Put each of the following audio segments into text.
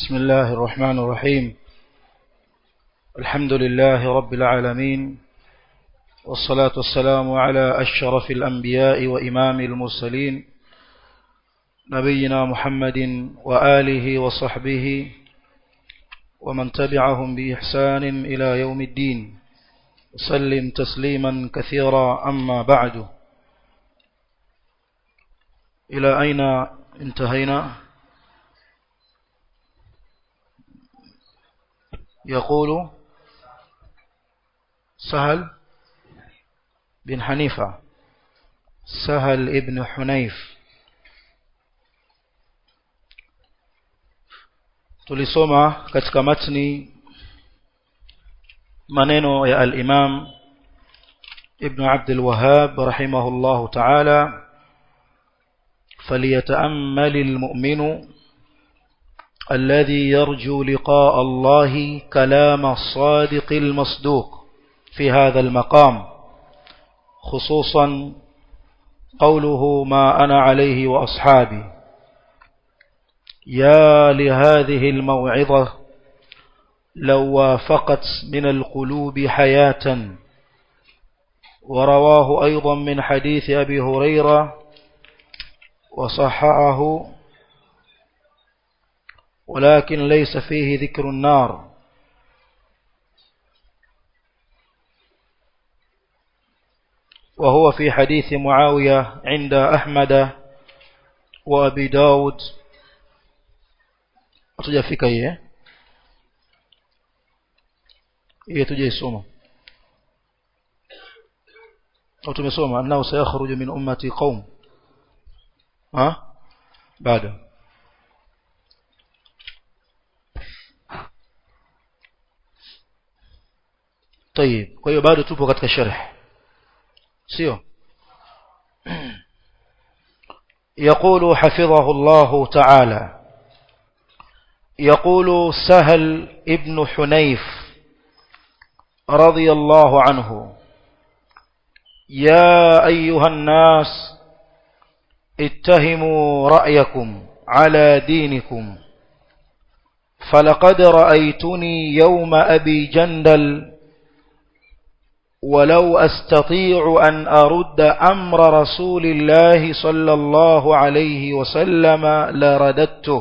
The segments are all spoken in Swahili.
بسم الله الرحمن الرحيم الحمد لله رب العالمين والصلاة والسلام على أشرف الأنبياء وإمام المرسلين نبينا محمد وآله وصحبه ومن تبعهم بإحسان إلى يوم الدين وسلم تسليما كثيرا أما بعد إلى أين انتهينا يقول سهل بن حنيفة سهل ابن حنيف tulisoma katika matni maneno ya al-Imam Ibn Abd al-Wahhab rahimahullahu ta'ala فليتأمل المؤمن الذي يرجو لقاء الله كلام الصادق المصدوق في هذا المقام خصوصا قوله ما أنا عليه وأصحابي يا لهذه الموعظة لو وافقت من القلوب حياة ورواه أيضا من حديث أبي هريرة وصححه ولكن ليس فيه ذكر النار وهو في حديث معاوية عند أحمد وأبي داود hatujafika hii eh hii tujaisoma au tumesoma annahu sayakhruju min ummati qaum ha bado طيب kwa hiyo bado tupo katika sharh sio يقول حفظه الله تعالى يقول سهل ابن حنيف رضي الله عنه يا أيها الناس اتهموا رأيكم على دينكم فلقد رأيتني يوم أبي جندل ولو أستطيع أن أرد أمر رسول الله صلى الله عليه وسلم لرددته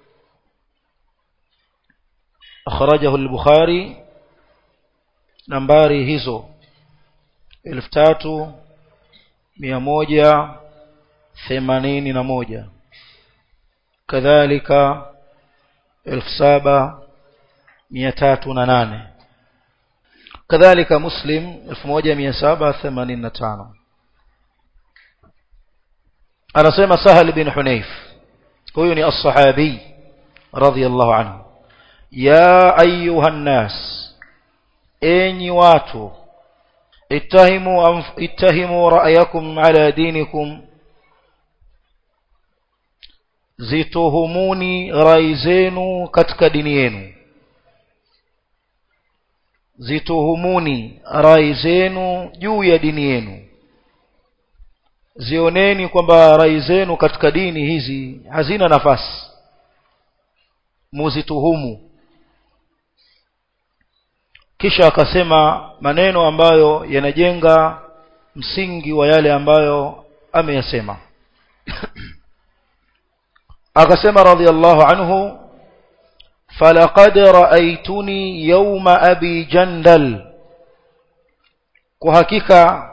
أخرجه البخاري نمباري هزو الفتاتو ميموجة ثمانين نموجة كذلك الفسابة ميتات ننانه كذلك مسلم 1785 anasema sahal bin hunayf huyu ni as-sahabi radiyallahu anhu ya ayuha nas enyi watu ittahimu ittahimu ra'yakum ala dinikum zituhumuni rai zenu katika dini yenu zituhumuni rai zenu juu ya dini yenu zioneni kwamba rai zenu katika dini hizi hazina nafasi muzituhumu kisha akasema maneno ambayo yanajenga msingi wa yale ambayo ameyasema akasema radhiallahu anhu فلقد رأيتني يوم أبي جندل kuhakika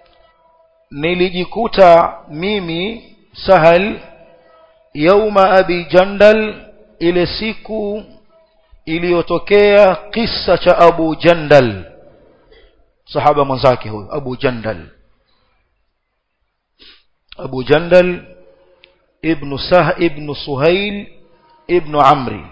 nilijikuta mimi sahal yauma abi jandal ile siku iliyotokea kisa cha abu jandal sahaba mwenzake huyo abu jandal abu jandal ibn sah ibn suhail ibn amri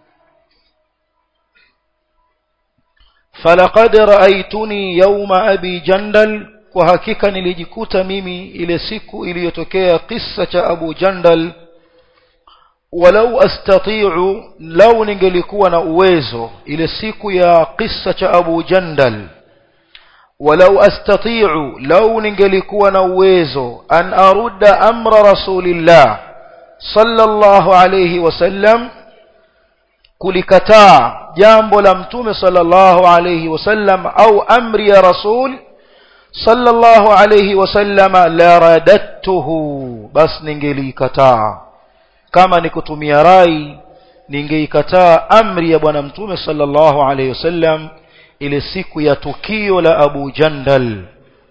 falaqad ra'aytuni yawma abi jandal kwa hakika nilijikuta mimi ile siku iliyotokea kisa cha abu jandal walau astati'u lau ningelikuwa na uwezo ile siku ya kisa cha abu jandal walau astati'u lau ningelikuwa na uwezo an arudda amra rasulillah sallallahu alayhi wasallam kulikataa jambo la mtume sallallahu alayhi wasallam au amri ya rasul sallallahu alayhi wasallam la radattuhu bas ningelikataa kama ni kutumia rai ningeikataa amri ya bwana mtume sallallahu alayhi wasallam ile siku ya tukio la Abu Jandal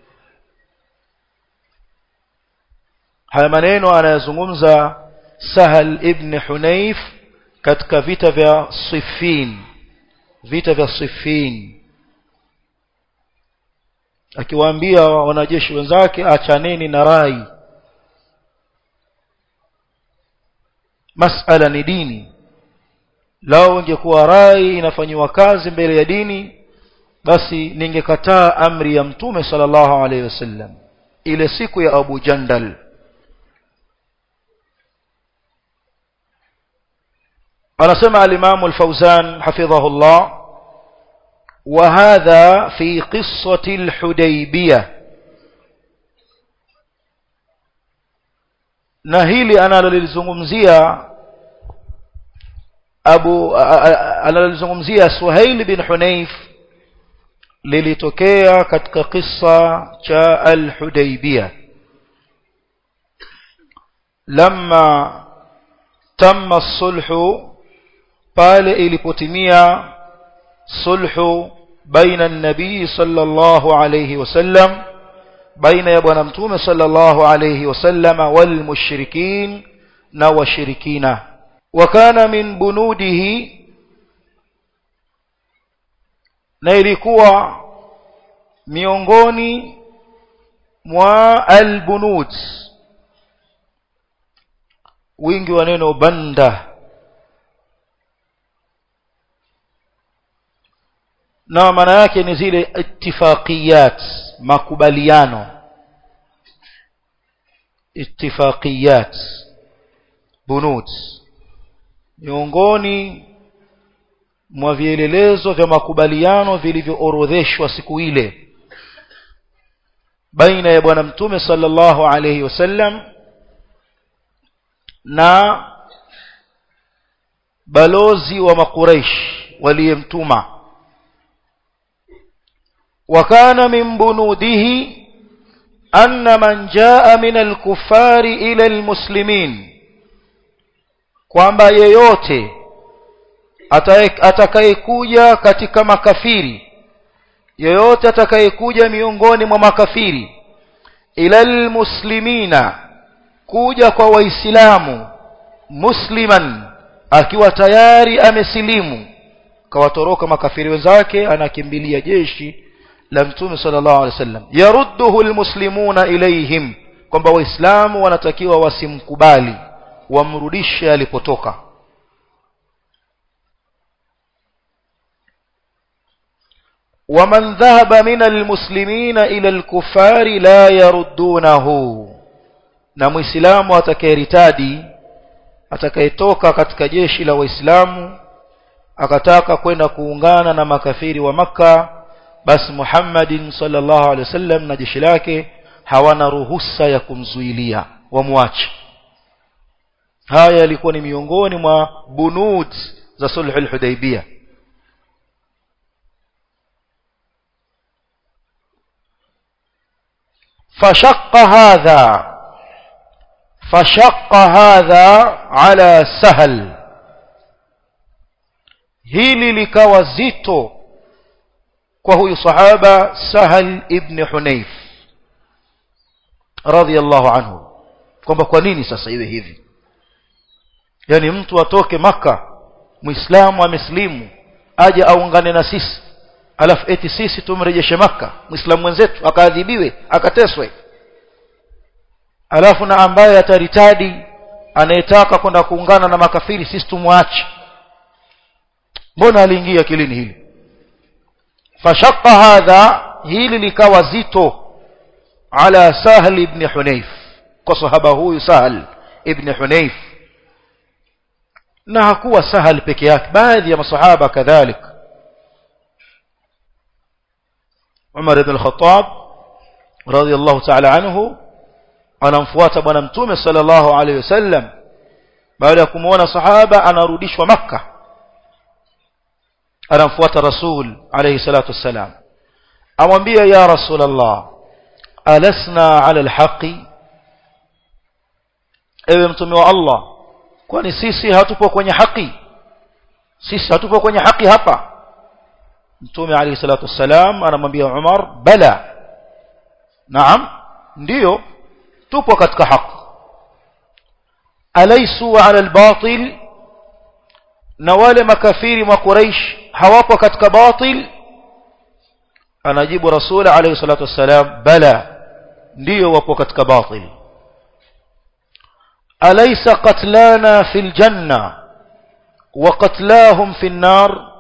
haya maneno anayazungumza Sahal ibn Hunayf katika vita vya Siffin vita vya Siffin akiwaambia wanajeshi wenzake achaneni na rai masala ni dini lao ingekuwa rai inafanyiwa kazi mbele ya dini basi ningekataa amri ya mtume sallallahu alaihi wasallam ile siku ya Abu Jandal anasema al-Imam al-Fawzan hafidhahullah وهذا في قصة الحديبية na hili analolizungumzia abu analolizungumzia Suhail bin Hunayf lilitokea katika kisa cha al-Hudaybiyah lamma tamma as-sulhu pale ilipotimia sulhu baina an-nabii sallallahu alayhi wasallam baina ya bwana mtume sallallahu alayhi wasallama wal mushrikin na washirikina wakana min bunudihi na ilikuwa miongoni mwa albunud wingi wa neno banda na maana yake ni zile ittifaqiyat makubaliano ittifaqiyat bunud miongoni mwa vielelezo vya makubaliano vilivyoorodheshwa siku ile baina ya bwana mtume sallallahu alayhi wasallam na balozi wa makuraish waliyemtuma وكان من بنوده أن من جاء من الكفار إلى المسلمين kwamba yeyote atakayekuja katika makafiri yeyote atakayekuja miongoni mwa makafiri ila almuslimina kuja kwa waislamu musliman akiwa tayari amesilimu kawatoroka makafiri wenzake anakimbilia jeshi la mtume sallallahu alaihi wasallam yarudduhu almuslimuna ilaihim kwamba waislamu wanatakiwa wasimkubali wamrudishe alipotoka ومن ذهب من المسلمين إلى الكفار لا يردونه na muislamu atakayeritadi atakayetoka katika jeshi la waislamu akataka kwenda kuungana na makafiri wa maka basi Muhammadin sallallahu alaihi wasallam na jeshi lake hawana ruhusa ya kumzuilia wamwache haya yalikuwa ni miongoni mwa bunud za sulhul hudaybiyah فشق هذا فشق هذا على سهل hili likawa zito kwa huyu sahaba Sahal ibn Hunayf radhiyallahu anhu kwamba kwa nini sasa iwe hivi yani mtu atoke maka muislamu ameslimu aje aungane na sisi alafu eti sisi tumrejeshe maka muislamu mwenzetu akaadhibiwe akateswe alafu na ambaye ataritadi anayetaka kwenda kuungana na makafiri sisi tumwache mbona aliingia kilini hili fashaqqa hadha hili likawa zito ala sahl ibn hunayf kwa sahaba huyu sahl ibn hunayf na hakuwa sahal peke yake baadhi ya masahaba kadhalika Umar ibn al-Khattab radiyallahu ta'ala anhu anamfuata bwana mtume sallallahu alayhi wasallam baada ya kumuona sahaba anarudishwa maka anamfuata rasul alayhi salatu wassalam amwambia ya rasul allah alasna ala alhaqi ewe mtume wa allah kwani sisi hatupo kwenye haki sisi hatupo kwenye haki hapa mtume alayhi salatu wassalam anamwambia umar bala naam ndiyo tupo katika haki alaysu ala albatil na wale makafiri wa quraish hawapo katika batil anajibu rasul alayhi salatu wassalam bala ndiyo wapo katika batil alaysa qatlana fil janna wa qatlahum fin nar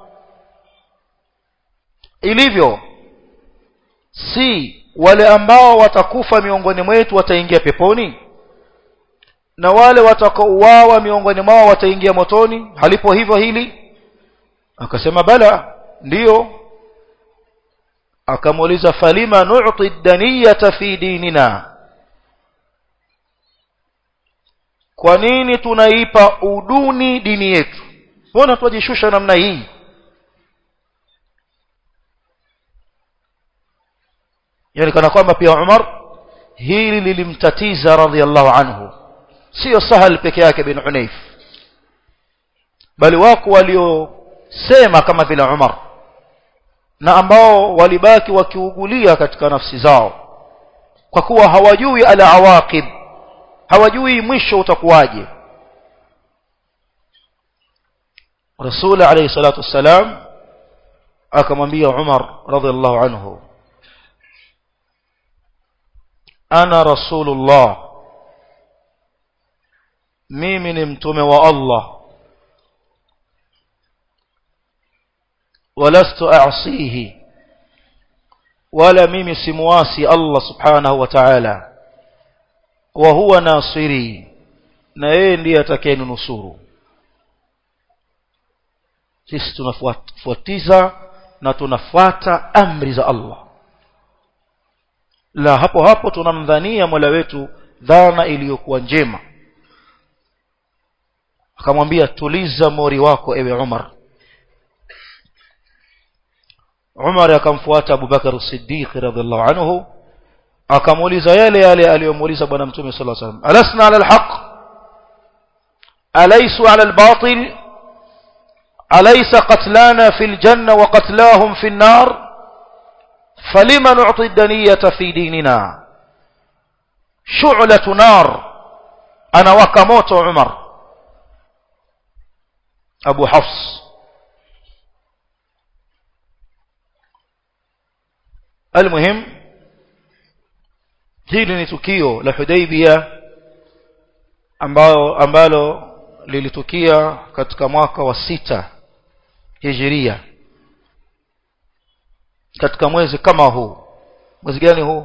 ilivyo si wale ambao watakufa miongoni mwetu wataingia peponi na wale watakaouawa miongoni mwao wataingia motoni halipo hivyo hili akasema bala ndiyo akamuuliza falima nu'ti daniyata fi dinina kwa nini tunaipa uduni dini yetu mbona twajishusha namna hii yani kana kwamba pia Umar hili lilimtatiza radhiallahu anhu sio sahal peke yake bin Hunayf bali wako waliosema kama vile Umar na ambao walibaki wakiugulia katika nafsi zao kwa kuwa hawajui ala awaqib hawajui mwisho utakuwaje Rasul alayhi salatu wassalam akamwambia Umar radhiallahu anhu ana rasulullah mimi ni mtume wa Allah walastu a'sihi wala mimi simuasi Allah subhanahu wa ta'ala wa huwa nasiri na yeye ndiye atakayenusuru sisi tunafuatiza na tunafuata amri za Allah la hapo hapo tunamdhania Mola wetu dhana iliyokuwa njema akamwambia tuliza mori wako ewe Umar Umar akamfuata Abu Bakar as-Siddiq radhiallahu anhu akamuuliza yale yale aliyomuuliza bwana mtume sallallahu alaihi wasallam alasna ala alhaq alaysu ala albatil alaysa qatlana fil janna wa qatlahum fin nar falima nu'ti ad-daniyata fi dinina shu'latu nar anawaka moto Umar Abu Hafs المهم hili ni tukio la Hudaybia ambalo ambalo lilitukia katika mwaka wa sita Hijiria katika mwezi kama huu mwezi gani huu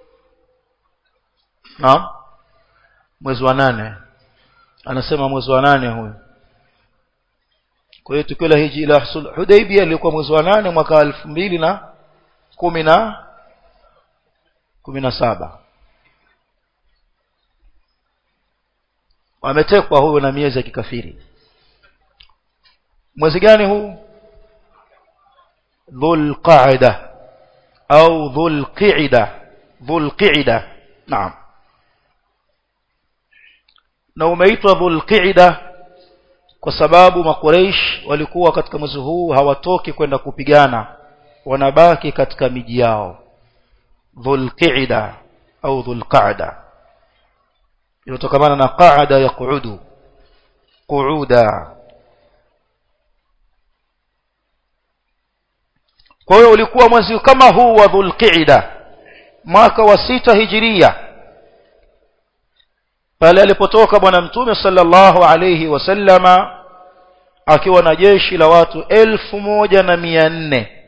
naam mwezi wa nane anasema mwezi wa nane huyu kwa hiyo tukio la hiji la Hudaybia lilikuwa mwezi wa nane mwaka elfu mbili na kumi na kumi na saba wametekwa huyo na miezi ya kikafiri mwezi gani huu dhulqaida au dhulqida dhulqida naam na umeitwa dhulqida kwa sababu makureish walikuwa katika mwezi huu hawatoki kwenda kupigana wanabaki katika miji yao dhulqida au dhulqaada inatokana na qaada yaqudu qu'uda kwa hiyo ulikuwa mwezi kama huu wa dhulqida mwaka wa sita hijiria pale alipotoka bwana mtume sallallahu alayhi wasallama akiwa na jeshi la watu elfu moja na mia nne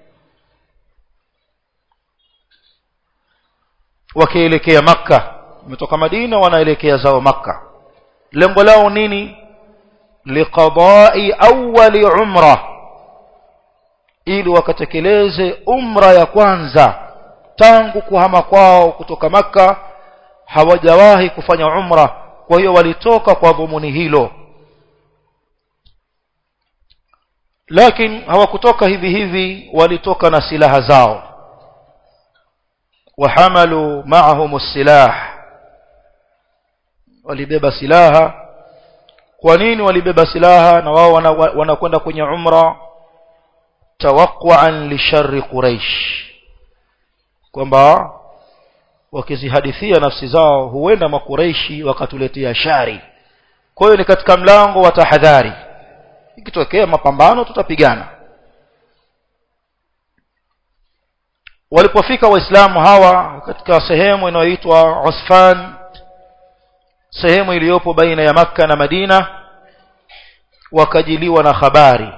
wakielekea makka wametoka madina wanaelekea zao makka lengo lao nini liqadai awali umra ili wakatekeleze umra ya kwanza tangu kuhama kwao kutoka makka hawajawahi kufanya umra kwa hiyo walitoka kwa dhumuni hilo lakini hawakutoka hivi hivi walitoka na silaha zao wahamalu ma'ahum silah walibeba silaha kwa nini walibeba silaha na wao wanakwenda wana kwenye umra tawaqqan li sharri quraish kwamba wakizihadithia nafsi zao huenda makureishi wakatuletea shari kwa hiyo ni katika mlango wa tahadhari ikitokea mapambano tutapigana walipofika waislamu hawa katika sehemu inayoitwa Usfan sehemu iliyopo baina ya maka na Madina wakajiliwa na habari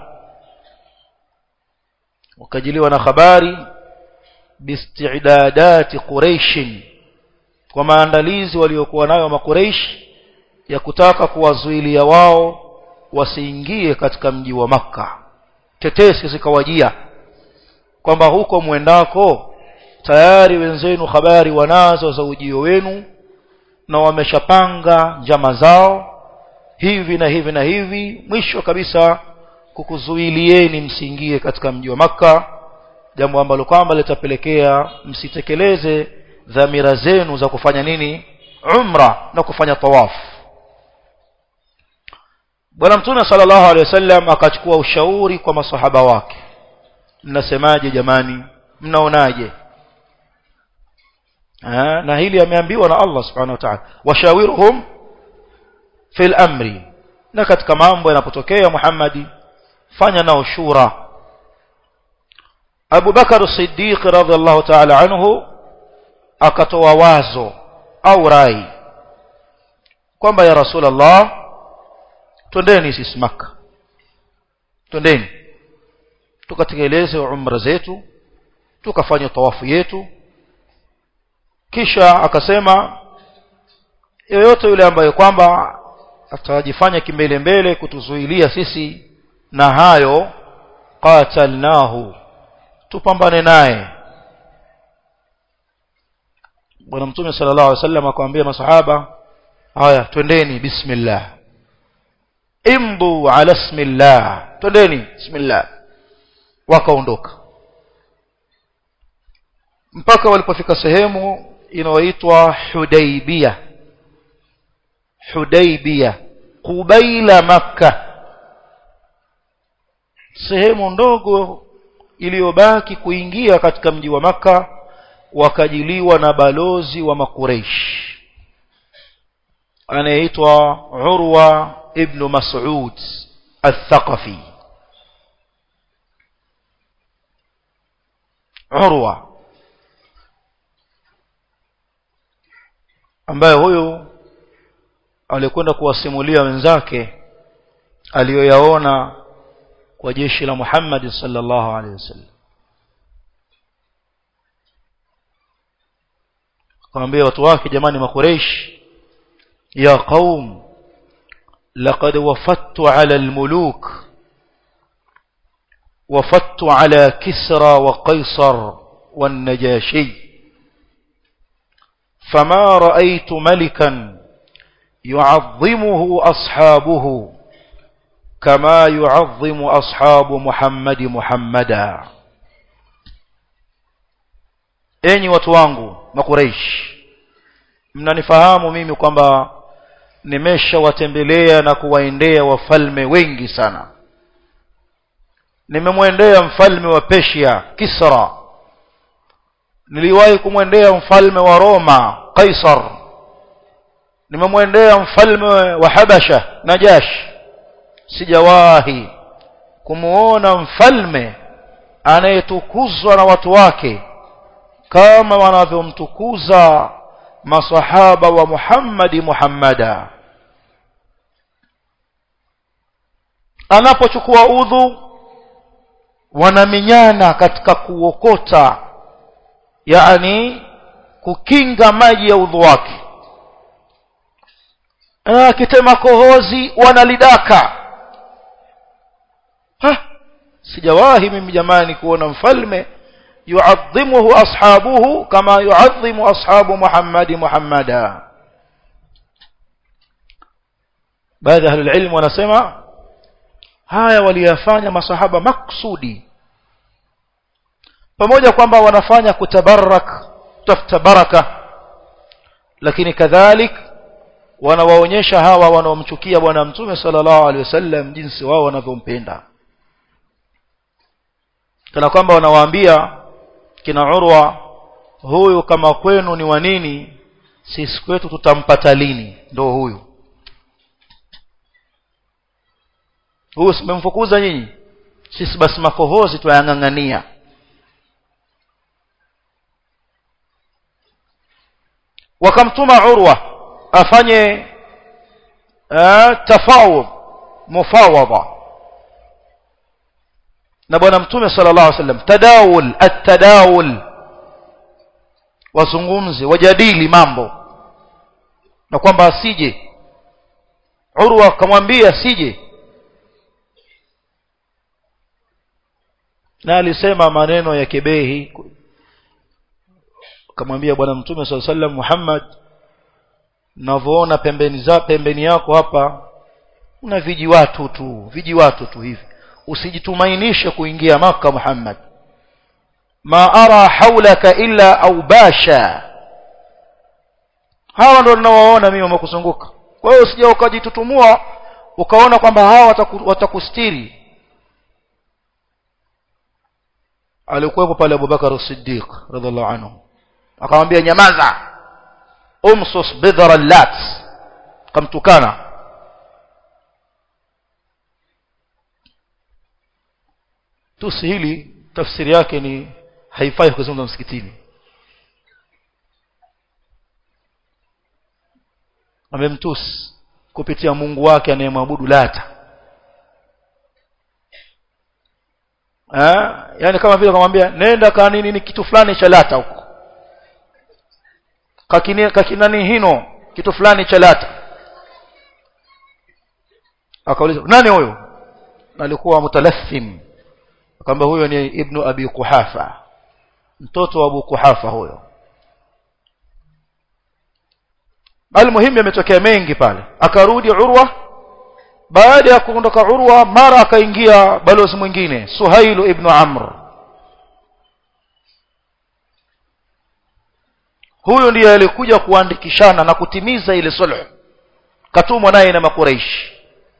wakajiliwa na habari bisti'dadati quraish kwa maandalizi waliokuwa nayo makureish ya kutaka kuwazuilia wao wasiingie katika mji wa maka tetesi zikawajia kwamba huko mwendako tayari wenzenu habari wanazo za ujio wenu na wameshapanga njama zao hivi na hivi na hivi mwisho kabisa kukuzuilieni msiingie katika mji wa maka jambo ambalo kwamba litapelekea msitekeleze dhamira zenu za kufanya nini umra na kufanya tawafu bwana mtume sallallahu alaihi wasallam akachukua ushauri kwa masahaba wake mnasemaje jamani mnaonaje na hili ameambiwa na Allah subhanahu wa ta'ala washawiruhum fil amri na katika mambo yanapotokea Muhammadi fanya nao shura Abu Bakar as-Siddiq radhiallahu ta'ala anhu akatoa wazo au rai kwamba ya Rasulullah twendeni sisi Makka twendeni tukatekeleze umra zetu tukafanya tawafu yetu kisha akasema yoyote yule ambaye kwamba atajifanya kimbele mbele kutuzuilia sisi na hayo qatalnahu tupambane naye bwana mtume sallallahu alaihi wasallam akamwambia masahaba haya twendeni bismillah imbu ala bismillah twendeni bismillah wakaondoka mpaka walipofika sehemu inayoitwa Hudaibia Hudaibia kubaila maka sehemu ndogo iliyobaki kuingia katika mji wa maka wakajiliwa na balozi wa makureish anayeitwa Urwa ibn Mas'ud al-Thaqafi Urwa ambaye huyu alikwenda kuwasimulia wenzake aliyoyaona kwa jeshi la Muhammad sallallahu alaihi wasallam akamwambia watu wake jamani makureish ya qaum laqad wafattu ala almuluk وفدت على كسرى وقيصر والنجاشي فما رأيت ملكا يعظمه أصحابه كما يعظم أصحاب محمد محمدا enyi watu wangu makureish mnanifahamu mimi kwamba nimeshawatembelea na kuwaendea wafalme wengi sana nimemwendea mfalme wa Persia Kisra niliwahi kumwendea mfalme wa Roma Kaisar nimemwendea mfalme wa Habasha Najash sijawahi kumuona mfalme anayetukuzwa na watu wake kama wanavyomtukuza masahaba wa Muhammadi Muhammada anapochukua udhu wanaminyana katika kuokota yani kukinga maji ya udhu wake akitema kohozi wanalidaka ha sijawahi mimi jamani kuona mfalme yuadhimuhu ashabuhu kama yuadhimu ashabu muhammadi muhammada baadhi ya ahlul ilm wanasema haya waliyafanya masahaba maksudi pamoja kwamba wanafanya kutabarak tafuta baraka lakini kadhalik wanawaonyesha hawa wanaomchukia bwana mtume sallallahu alaihi wasallam jinsi wao wanavyompenda kana kwamba wanawaambia kina urwa huyu kama kwenu ni wa nini sisi kwetu tutampata lini ndo huyu huyu simemfukuza nyinyi sisi basi makohozi twayang'ang'ania wakamtuma urwa afanye uh, tafawud mufawada na bwana mtume sallallahu alaihi wasallam tadawul at-tadawul wazungumze wajadili mambo na kwamba asije urwa akamwambia asije na alisema maneno ya kebehi akamwambia bwana mtume sallallahu alaihi wasallam Muhammad navyoona pembeni za pembeni yako hapa una viji watu tu viji watu tu hivi usijitumainishe kuingia maka Muhammad ma ara haulaka illa aubasha hawa ndio ninawaona mimi wamekuzunguka kwa hiyo usije ukajitutumua ukaona kwamba hawa wataku, watakustiri alikuwepo pale Abubakar Siddiq radhiallahu anhu akamwambia nyamaza umsus bidhara lat kamtukana tusi hili tafsiri yake ni haifai kuzungumza msikitini amemtusi kupitia Mungu wake anayemwabudu lata eh yani kama vile akamwambia nenda ka nini ni kitu fulani cha lata huko kakini kakinani hino kitu fulani cha lata akauliza nani huyo alikuwa mutalathim akamwambia huyo ni ibnu abi kuhafa mtoto wa abu kuhafa huyo almuhimu yametokea mengi pale akarudi urwa baada ya kuondoka urwa mara akaingia balozi mwingine suhailu ibnu amr huyu ndiye alikuja kuandikishana na kutimiza ile sulh katumwa naye na makuraishi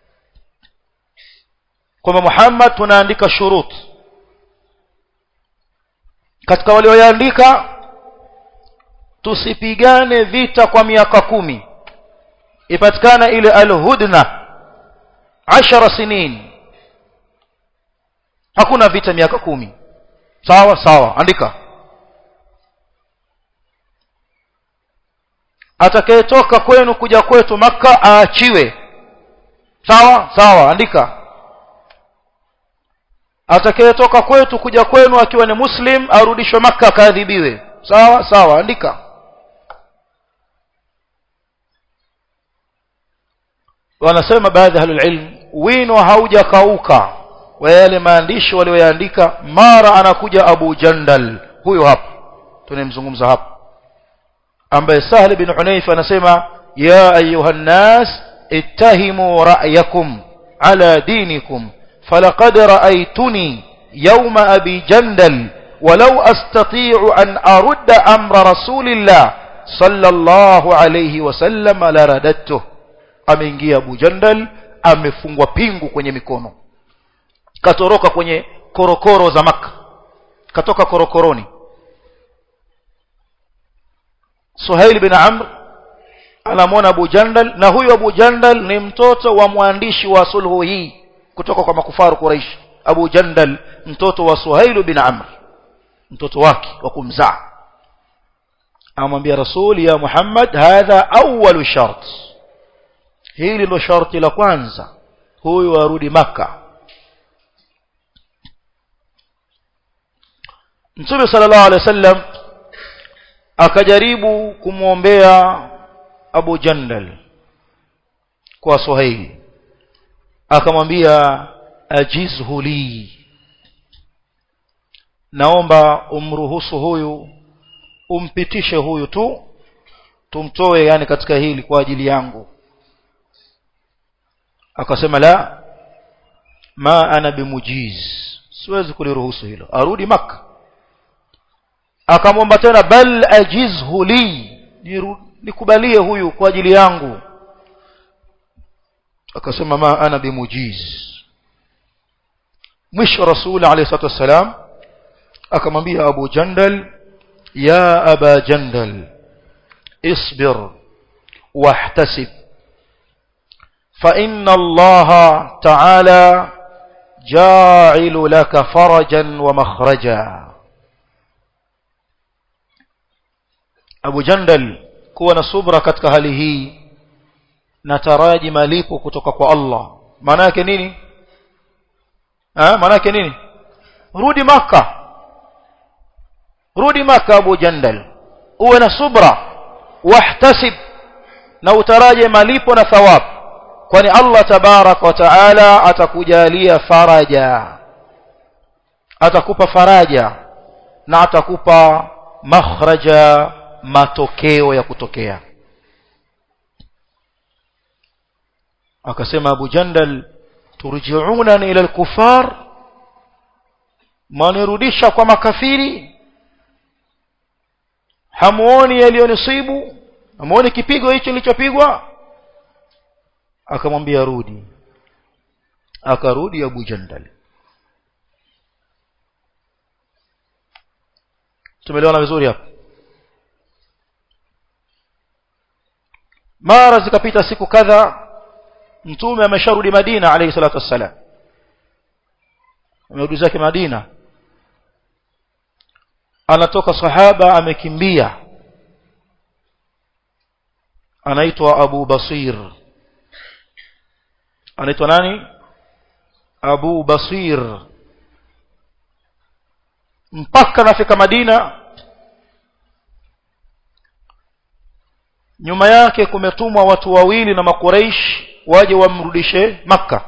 kwamba Muhammad tunaandika shurut katika walioandika tusipigane vita kwa miaka kumi ipatikana ile alhudna ashara sinin hakuna vita miaka kumi sawa sawa andika atakayetoka kwenu kuja kwetu maka aachiwe sawa sawa andika atakayetoka kwetu kuja kwenu akiwa ni muslim arudishwe maka akaadhibiwe sawa sawa andika wanasema baadhi ya ahlulilm wino haujakauka wa yale maandishi walioyaandika mara anakuja abu jandal huyo hapa tunamzungumza hapa ambaye sahl bin hunayf anasema ya ayuha nnas ittahimu ra'yakum ala dinikum فلقد رأيتني يوم أبي جندل ولو أستطيع أن أرد أمر رسول الله صلى الله عليه وسلم لرددته ameingia Abu Jandal amefungwa pingu kwenye mikono katoroka kwenye korokoro za maka katoka korokoroni Suhail bin Amr anamwona Abu Jandal na huyu Abu Jandal ni mtoto wa mwandishi wa sulhu hii kutoka kwa makufaru Quraish Abu Jandal mtoto wa Suhail bin Amr mtoto wake wa kumzaa amwambia Rasul ya Muhammad hadha awwalu shart hili ndo sharti la kwanza huyu arudi maka Mtume sallallahu alaihi wasallam akajaribu kumwombea Abu Jandal kwa Suhail akamwambia ajizhu li naomba umruhusu huyu umpitishe huyu tu tumtoe yani katika hili kwa ajili yangu akasema la ma ana bimujiz siwezi kuliruhusu hilo arudi maka akamwomba tena bal ajizhu li nikubalie huyu kwa ajili yangu akasema ma ana bimujiz mwisho rasul alayhi salatu wassalam akamwambia abu jandal ya aba jandal اصبر واحتسب فإن الله تعالى جاعل لك فرجا ومخرجا أبو جندل kuwa na subra katika hali hii nataraji malipo kutoka kwa Allah maana yake nini ah maana yake nini rudi maka rudi maka Abu Jandal uwe na subra wahtasib na utaraje malipo na thawabu kwani Allah tabarak wa taala atakujalia faraja atakupa faraja na atakupa makhraja matokeo ya kutokea akasema Abu Jandal turji'una ila al-kufar manirudisha kwa makafiri hamuoni yaliyonisibu hamuoni kipigo hicho kilichopigwa akamwambia rudi akarudi Abu Jandal tumeelewana vizuri hapa mara zikapita siku kadha mtume amesharudi Madina alayhi salatu wassalam amerudi zake Madina anatoka sahaba amekimbia anaitwa Abu Basir anaitwa nani Abu Basir mpaka nafika Madina nyuma yake kumetumwa watu wawili na makureish waje wamrudishe maka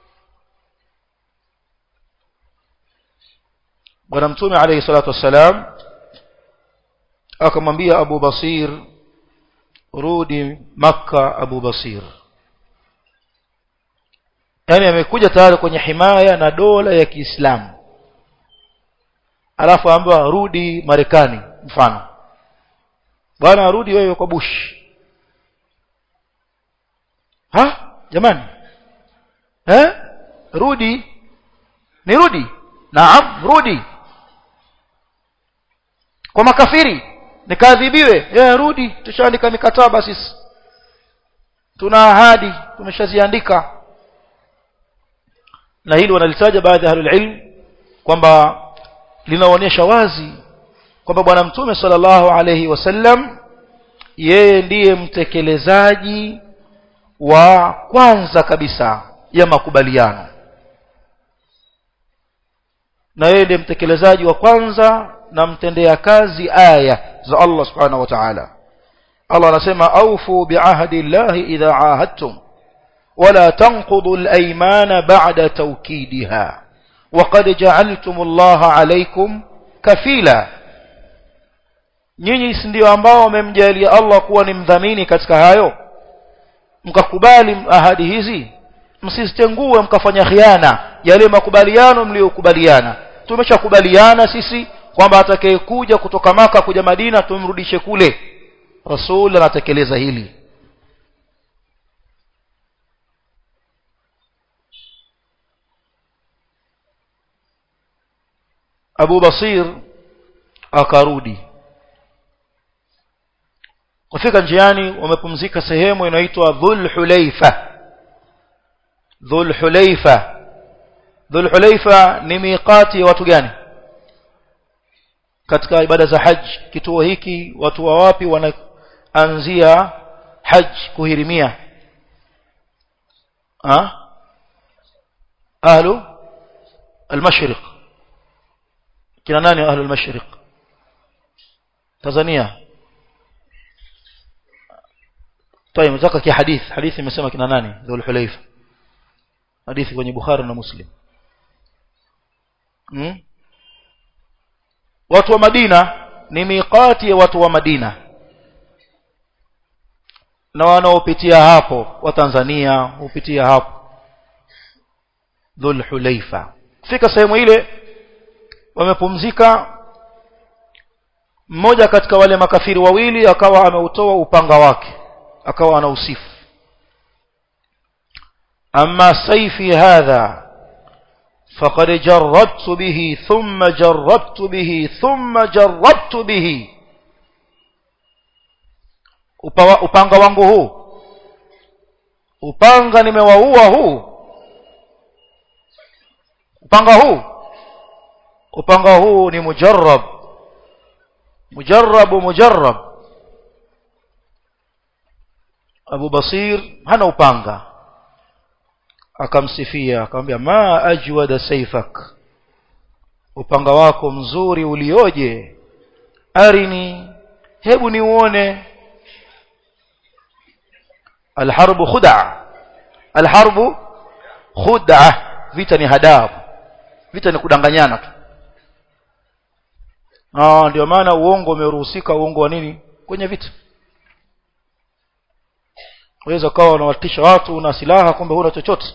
bwana mtume alayhi salatu wassalam akamwambia Abu Basir rudi maka Abu Basir yani amekuja tayari kwenye himaya na dola ya Kiislamu alafu ambaye rudi Marekani mfano bwana rudi wewe kwa Bush ha jamani eh rudi nirudi naam rudi kwa makafiri nikaadhibiwe eh rudi tushaandika mikataba sisi tuna ahadi tumeshaziandika na hili wanalitaja baadhi ya ahlul ilm kwamba linaonyesha wazi kwamba bwana mtume sallallahu alayhi wasallam yeye ndiye mtekelezaji wa kwanza kabisa ya makubaliano na yeye ndiye mtekelezaji wa kwanza na mtendea kazi aya za Allah subhanahu wa ta'ala Allah anasema aufu biahdi llahi idha ahadtum ولا تنقضوا الأيمان بعد توكيدها وقد جعلتم الله عليكم كفيلا nyinyi si ndio ambao wamemjalia Allah kuwa ni mdhamini katika hayo mkakubali ahadi hizi msizitengue mkafanya khiana yale makubaliano mliyokubaliana tumeshakubaliana sisi kwamba atakayekuja kutoka maka kuja Madina tumrudishe kule rasul anatekeleza hili Abu Basir akarudi kufika njiani wamepumzika sehemu inaitwa Dhul Hulaifa Dhul Hulaifa Dhul Hulaifa ni miqati ya watu gani katika ibada za haji kituo hiki watu wa wapi wanaanzia haji kuhirimia ha ahlu al-mashriq kina nani ahlu al-mashriq Tanzania طيب nataka ki hadith hadithi imesema kina nani dhul hulayfa hadithi kwenye bukhari na muslim hmm? watu wa madina ni miqati ya watu wa madina na wanaopitia hapo wa Tanzania hupitia hapo dhul hulaifa fika sehemu ile wamepumzika mmoja katika wale makafiri wawili akawa ameutoa upanga wake akawa anausifu amma saifi hadha فقد جربت به ثم جربت به ثم جربت به upanga wangu huu upanga nimewaua huu upanga huu upanga huu ni mujarrab mujarrab mujarrab Abu Basir hana upanga akamsifia akamwambia ma ajwada saifak upanga wako mzuri ulioje arini hebu niuone alharbu khud'a alharbu khud'a vita ni hadabu vita ni kudanganyana tu ah ndio maana uongo umeruhusika uongo wa nini kwenye vita unaweza kawa unawatisha watu una silaha kumbe huna chochote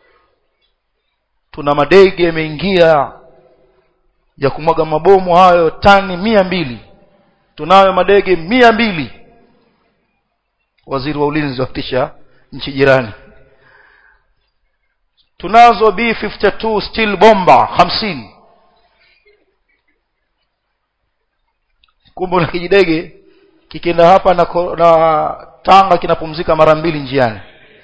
tuna madege yameingia ya kumwaga mabomu hayo tani mia mbili tunayo madege mia mbili waziri wa ulinzi watisha nchi jirani tunazo B52 steel bomba hamsini kumbe na kijidege kikienda hapa na, na tanga kinapumzika mara mbili njiani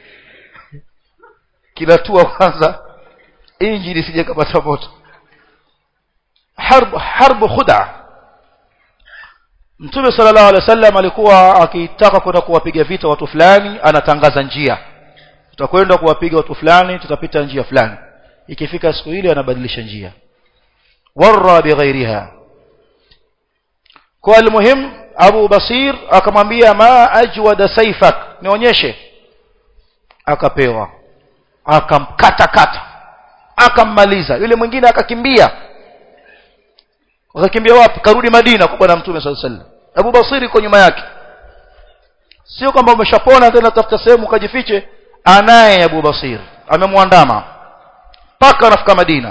kinatua kwanza injini sije kapata moto harb harb khuda Mtume sallallahu alaihi wasallam alikuwa akitaka kwenda kuwapiga vita watu fulani anatangaza njia tutakwenda kuwapiga watu fulani tutapita njia fulani ikifika siku ile anabadilisha njia warra bighairiha kwa almuhim Abu Basir akamwambia ma ajwada saifak nionyeshe akapewa akamkata kata akammaliza yule mwingine akakimbia akakimbia wapi karudi Madina kwa bwana mtume sallallahu alaihi wasallam Abu Basir yuko nyuma yake sio kwamba umeshapona tena tafuta sehemu ukajifiche anaye Abu Basir amemwandama mpaka anafika Madina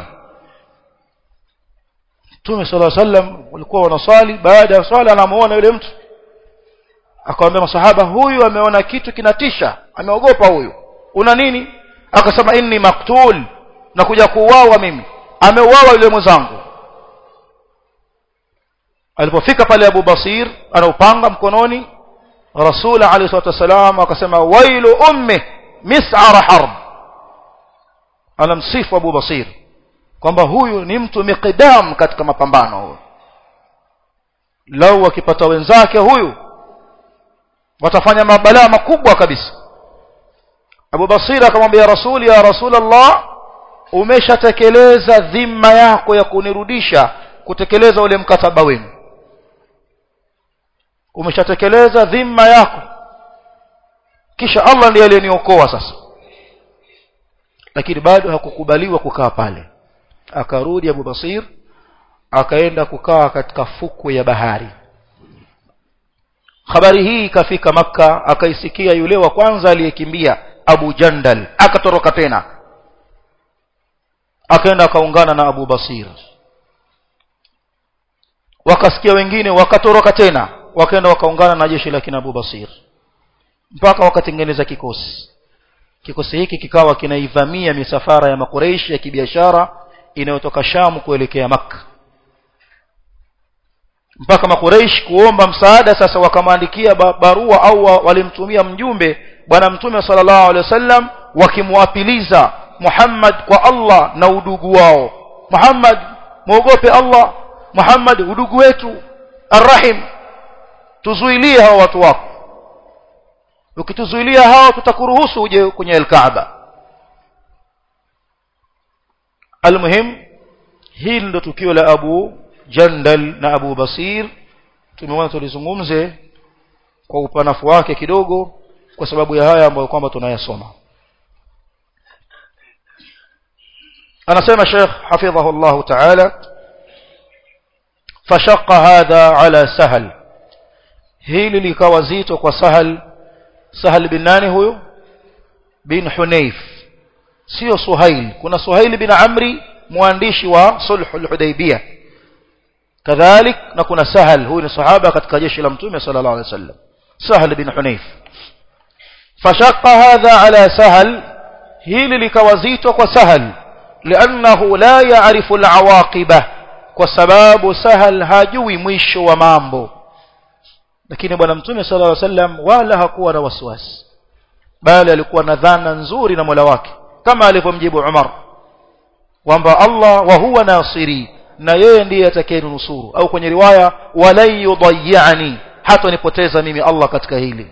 Mtume sallallahu alaihi wasallam walikuwa wanaswali baada ya swala anamuona yule mtu akamwambia masahaba huyu ameona kitu kinatisha ameogopa huyu una nini akasema inni maktul na kuja kuuawa mimi ameuawa yule mwenzangu alipofika pale Abu Basir anaupanga mkononi Rasul alayhi salatu wasalam akasema wailu ummi mis'ar harb anamsifu Abu Basir kwamba huyu ni mtu miqdam katika mapambano huyo lau akipata wenzake huyu watafanya mabalaa makubwa kabisa Abu Basir akamwambia Rasul ya Rasulullah umeshatekeleza dhima yako ya kunirudisha kutekeleza ule mkataba wenu umeshatekeleza dhima yako kisha Allah ndiye aliyeniokoa sasa lakini bado hakukubaliwa kukaa pale akarudi Abu Basir akaenda kukaa katika fukwe ya bahari habari hii ikafika maka akaisikia yule wa kwanza aliyekimbia Abu Jandal akatoroka tena akaenda akaungana na Abu Basir wakasikia wengine wakatoroka tena wakaenda wakaungana na jeshi la kina Abu Basir mpaka wakatengeneza kikosi kikosi hiki kikawa kinaivamia misafara ya makureishi ya kibiashara inayotoka Shamu kuelekea Makka mpaka makureish kuomba msaada sasa wakamwandikia barua au walimtumia mjumbe bwana mtume sallallahu alaihi wasallam wakimwapiliza Muhammad kwa Allah na udugu wao Muhammad muogope Allah Muhammad udugu wetu arrahim tuzuilie hao watu wako ukituzuilia hao tutakuruhusu uje kwenye al-Kaaba almuhim hili ndo tukio la Abu Jandal na Abu Basir tumeona tulizungumze kwa upanafu wake kidogo kwa sababu ya haya ambayo kwamba tunayasoma anasema Sheikh hafidhahu Allah Ta'ala fashaqqa hadha ala sahal hili likawa zito kwa sahal sahal bin nani huyo bin hunayf sio suhail kuna suhail bin amri mwandishi wa sulhul hudaybiyah kadhalik na kuna sahal huyu ni sahaba katika jeshi la mtume sallallahu alaihi wasallam sahal bin hunayf fashaqqa hadha ala sahal hili likawazito kwa sahal liannahu la ya'rifu al'awaqiba kwa sababu sahal hajui mwisho wa mambo lakini bwana mtume sallallahu alaihi wasallam wala hakuwa na wasiwasi bali alikuwa na dhana nzuri na Mola wake kama alivyomjibu Umar kwamba Allah wa huwa nasiri na yeye ndiye atakayenusuru au kwenye riwaya walan yudayyani hata nipoteza mimi Allah katika hili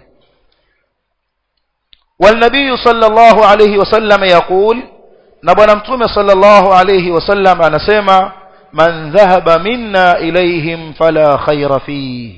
والنبي صلى الله عليه وسلم يقول نبنا متوم صلى الله عليه وسلم anasema man dhahaba minna ilayhim fala khayra fihi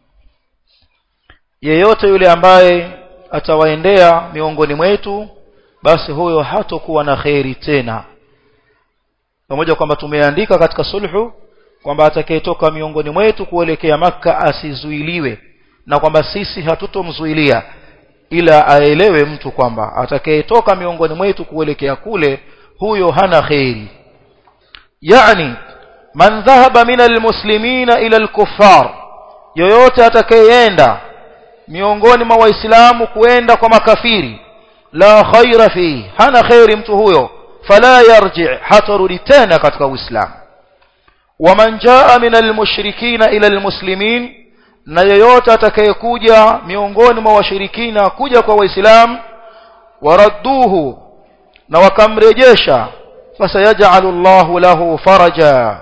yeyote yule ambaye atawaendea miongoni mwetu basi huyo hatokuwa na khairi tena pamoja kwamba tumeandika katika sulhu kwamba atakayetoka miongoni mwetu kuelekea maka asizuiliwe na kwamba sisi hatutomzuilia ila aelewe mtu kwamba atakayetoka miongoni mwetu kuelekea kule huyo hana khairi yani man dhahaba min almuslimina ila alkuffar yoyote atakayeenda miongoni mwa waislamu kuenda kwa makafiri la khaira fi hana khairi mtu huyo fala yarji hatarudi tena katika uislamu waman jaa min almushrikina ila almuslimin na yeyote atakayekuja miongoni mwa washirikina kuja kwa waislamu waradduhu na wakamrejesha fasayaj'alu Allahu lahu faraja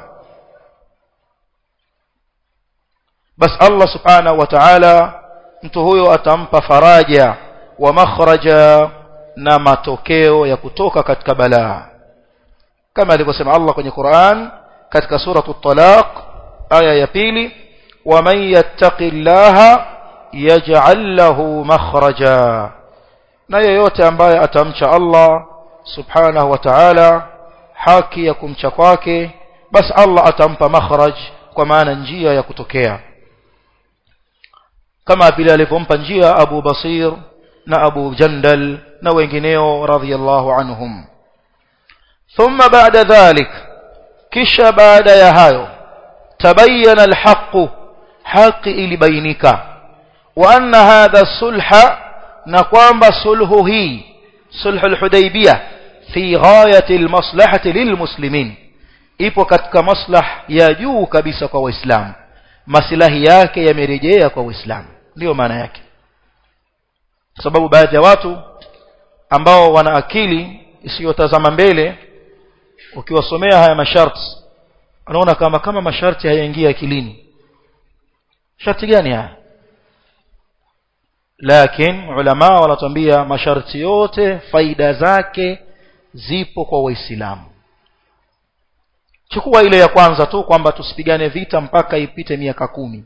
bas Allah subhanahu wa ta'ala mtu huyo atampa faraja wa makhraja na matokeo ya kutoka katika balaa kama alivyosema Allah kwenye Qur'an katika suratu talaq aya ya pili ومن يتق الله يجعل له مخرجا na yeyote ambaye atamcha Allah subhanahu wa ta'ala haki ya kumcha kwake basi Allah atampa makhraj kwa maana njia ya kutokea kama vile alivyompa njia Abu Basir na Abu Jandal na wengineo radhiyallahu anhum thumma ba'da dhalik kisha baada ya hayo tabayyana alhaqu haki ilibainika wa anna hadha sulha na kwamba sulhu hii sulhu alhudaybiyah fi ghayati almaslahati lilmuslimin ipo katika maslah ya juu kabisa kwa waislamu maslahi yake yamerejea kwa waislamu ndio maana yake kwa sababu baadhi ya watu ambao wana akili isiyotazama mbele ukiwasomea haya masharti anaona kama kama masharti hayaingia akilini sharti gani haya lakini ulama wanatuambia masharti yote faida zake zipo kwa waislamu chukua ile ya kwanza tu kwamba tusipigane vita mpaka ipite miaka kumi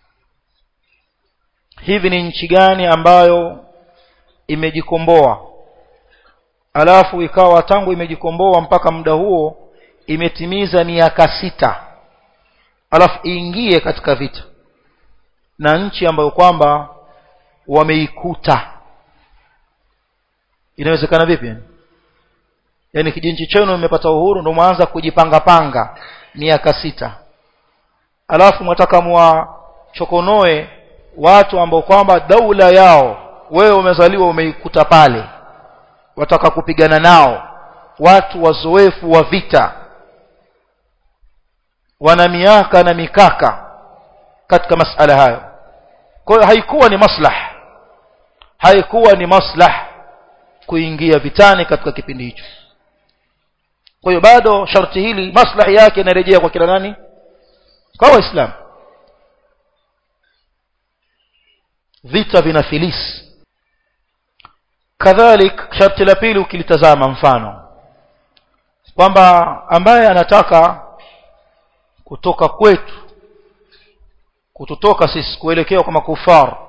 hivi ni nchi gani ambayo imejikomboa alafu ikawa tangu imejikomboa mpaka muda huo imetimiza miaka sita alafu iingie katika vita na nchi ambayo kwamba wameikuta inawezekana vipi yaani kijinchi chenu imepata uhuru ndio mwanza kujipanga panga miaka sita alafu mwataka mwachokonoe watu ambao kwamba daula yao wewe umezaliwa umeikuta pale wataka kupigana nao watu wazoefu wa vita wana miaka na mikaka katika masala hayo kwa hiyo haikuwa ni maslah haikuwa ni maslah kuingia vitani katika kipindi hicho kwa hiyo bado sharti hili maslahi yake inarejea kwa kila nani kwa waislamu vita vina filisi kadhalik sharti la pili ukilitazama mfano kwamba ambaye anataka kutoka kwetu kututoka sisi kuelekea kwa makufar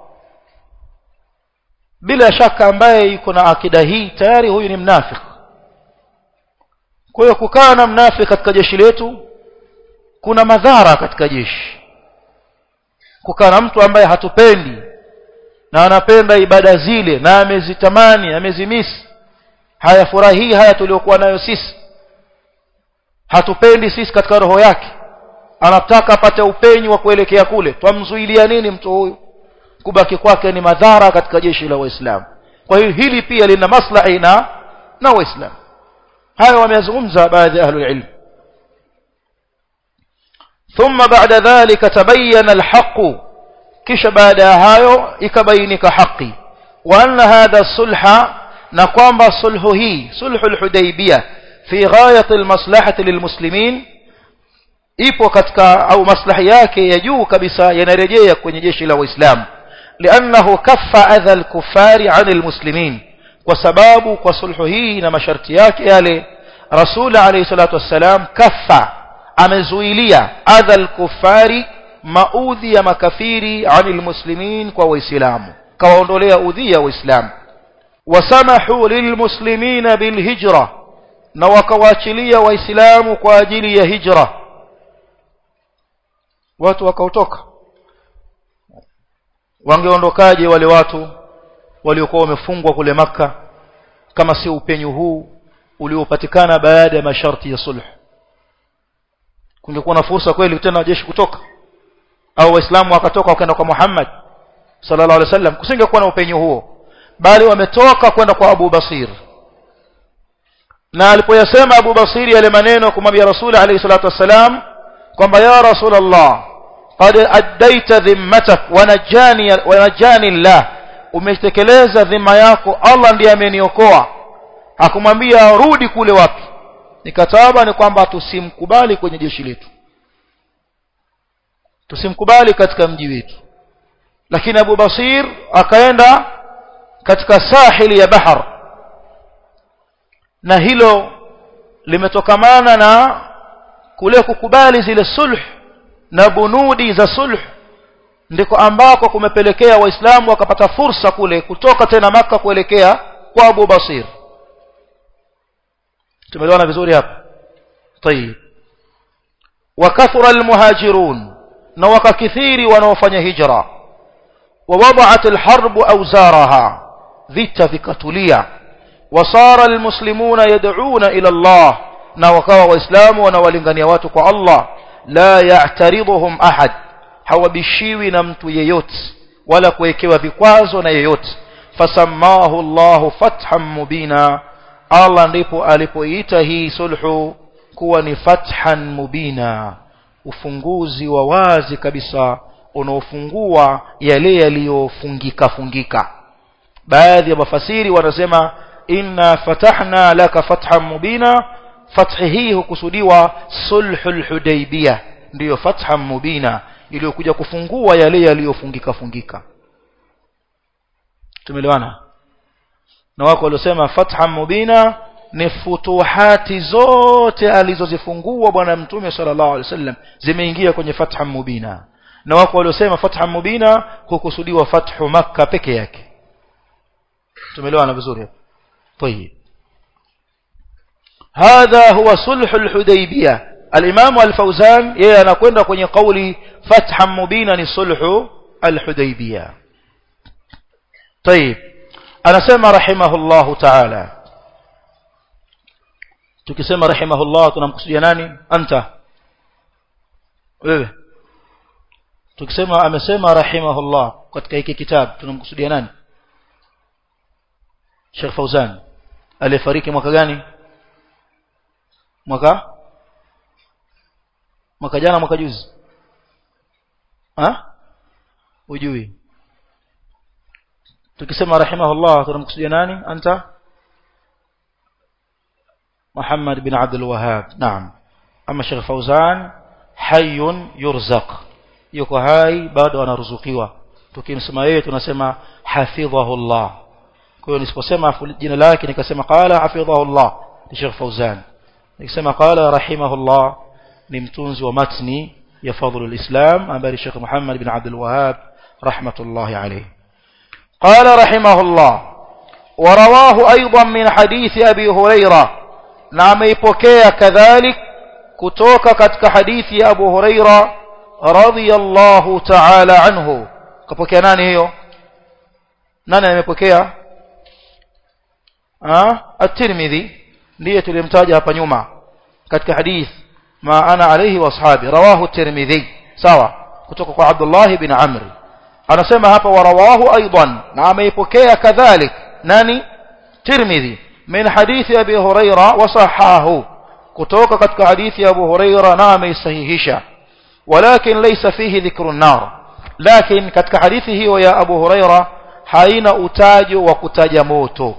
bila shaka ambaye yuko na akida hii tayari huyu ni mnafiki kwa hiyo kukaa na mnafiki katika jeshi letu kuna madhara katika jeshi kukaa na mtu ambaye hatupendi na anapenda ibada zile na amezitamani amezimisi hayafurahii haya tuliokuwa nayo sisi hatupendi sisi katika roho yake anataka apate upenyu wa kuelekea kule twamzuilia nini mtu huyu kubaki kwake ni madhara katika jeshi la waislamu kwa hiyo hili pia lina maslahi na na waislamu hayo wameyazungumza baadhi ya ahlul ilm ثم بعد ذلك تبين الحق كش بعد هايو يكبينك حقي وأن هذا الصلح نقوم بالصلح هي صلح الحديبية في غاية المصلحة للمسلمين ipo katika au maslahi yake ya juu kabisa yanarejea kwenye jeshi la waislamu liannahu kaffa adha alkufari an almuslimin kwa sababu kwa sulhu hii na masharti yake yale rasul alayhi salatu wassalam kaffa amezuilia adha alkufari maudhi ya makafiri an almuslimin kwa waislamu kawaondolea udhia waislamu wasamahu lilmuslimina bilhijra na wakawaachilia waislamu kwa ajili ya hijra watu wakautoka wangeondokaje wale watu waliokuwa wamefungwa kule maka kama si upenyu huu uliopatikana baada ya masharti ya sulh kungekuwa na fursa kweli tena jeshi kutoka au waislamu wakatoka wakaenda kwa Muhammad sallallahu alaihi wasallam kusingekuwa na upenyu huo bali wametoka kwenda kwa Abu Basir na alipoyasema Abu Basir yale maneno kumwambia Rasul alayhi salatu wassalam kwamba ya Rasulullah qad addaita dhimmatak wa najani wa najani Allah umetekeleza dhima yako Allah ndiye ameniokoa hakumwambia rudi kule wapi nikataba ni kwamba tusimkubali kwenye jeshi letu tusimkubali katika mji wetu lakini Abu Basir akaenda katika sahili ya bahar na hilo limetokamana na kule kukubali zile sulh na bunudi za sulh ndiko ambako kumepelekea waislamu wakapata fursa kule kutoka tena maka kuelekea kwa Abu Basir tumeelewana vizuri hapa طيب وكثر المهاجرون na wakakithiri wanaofanya hijra ووضعت الحرب أوزارها vita vikatulia وصار المسلمون يدعون إلى الله na wakawa waislamu wanawalingania watu kwa Allah la ya'taridhuhum ahad hawabishiwi na mtu yeyote wala kuwekewa vikwazo na yeyote fasamahu Allah fathan mubina Allah ndipo alipoita hii sulhu kuwa ni fathan mubina ufunguzi wa wazi kabisa unaofungua yale yaliyofungika fungika baadhi ya mafasiri wanasema inna fatahna laka fathan mubina fathi hii hukusudiwa sulhul hudaybiyah ndiyo fathan mubina iliyokuja kufungua yale yaliyofungika fungika tumeelewana na wako waliosema fathan mubina ni futuhati zote alizozifungua bwana mtume sallallahu alaihi wasallam zimeingia kwenye fathan mubina na wako waliosema fathan mubina hukusudiwa fathu makka peke yake tumeelewana vizuri طيب هذا هو صلح الحديبية الإمام الفوزان yeye anakwenda kwenye kauli fathan mubina ni sulhu الحديبية طيب anasema rahimahullahu ta'ala tukisema rahimahullah tunamkusudia nani anta wewe tukisema amesema rahimahullah katika hiki kitabu tunamkusudia nani Sheikh Fauzan alifariki mwaka gani mwaka mwaka jana mwaka juzi ha ujui tukisema rahimahullah tunamkusudia nani anta محمد بن عبد الوهاب نعم أما الشيخ فوزان حي يرزق yuko hai bado anaruzukiwa tukimsema yeye tunasema hafidhahullah kwa hiyo nisiposema jina lake nikasema qala hafidhahullah ni Sheikh Fauzan nikisema qala rahimahullah ni mtunzi wa matni ya fadhlul islam ambaye Sheikh Muhammad bin Abdul Wahhab rahmatullahi alayhi قال رحمه الله ورواه أيضا من حديث أبي هريرة نعم يبكي كذلك كتوك كتك حديث أبو هريرة رضي الله تعالى عنه كبكي ناني هيو ناني يمبكي at-Tirmidhi ndiye tulimtaja hapa nyuma katika hadith ma ana alayhi washabi rawahu at-Tirmidhi sawa kutoka kwa Abdullah ibn Amr anasema hapa warawahu aidan na ameipokea kadhalik nani Tirmidhi min hadithi Abi Huraira wasahahu kutoka katika hadithi ya Abu Huraira na ameisahihisha walakin laysa fihi dhikru an-nar lakin katika hadithi hiyo ya Abu Huraira haina utajo wa kutaja moto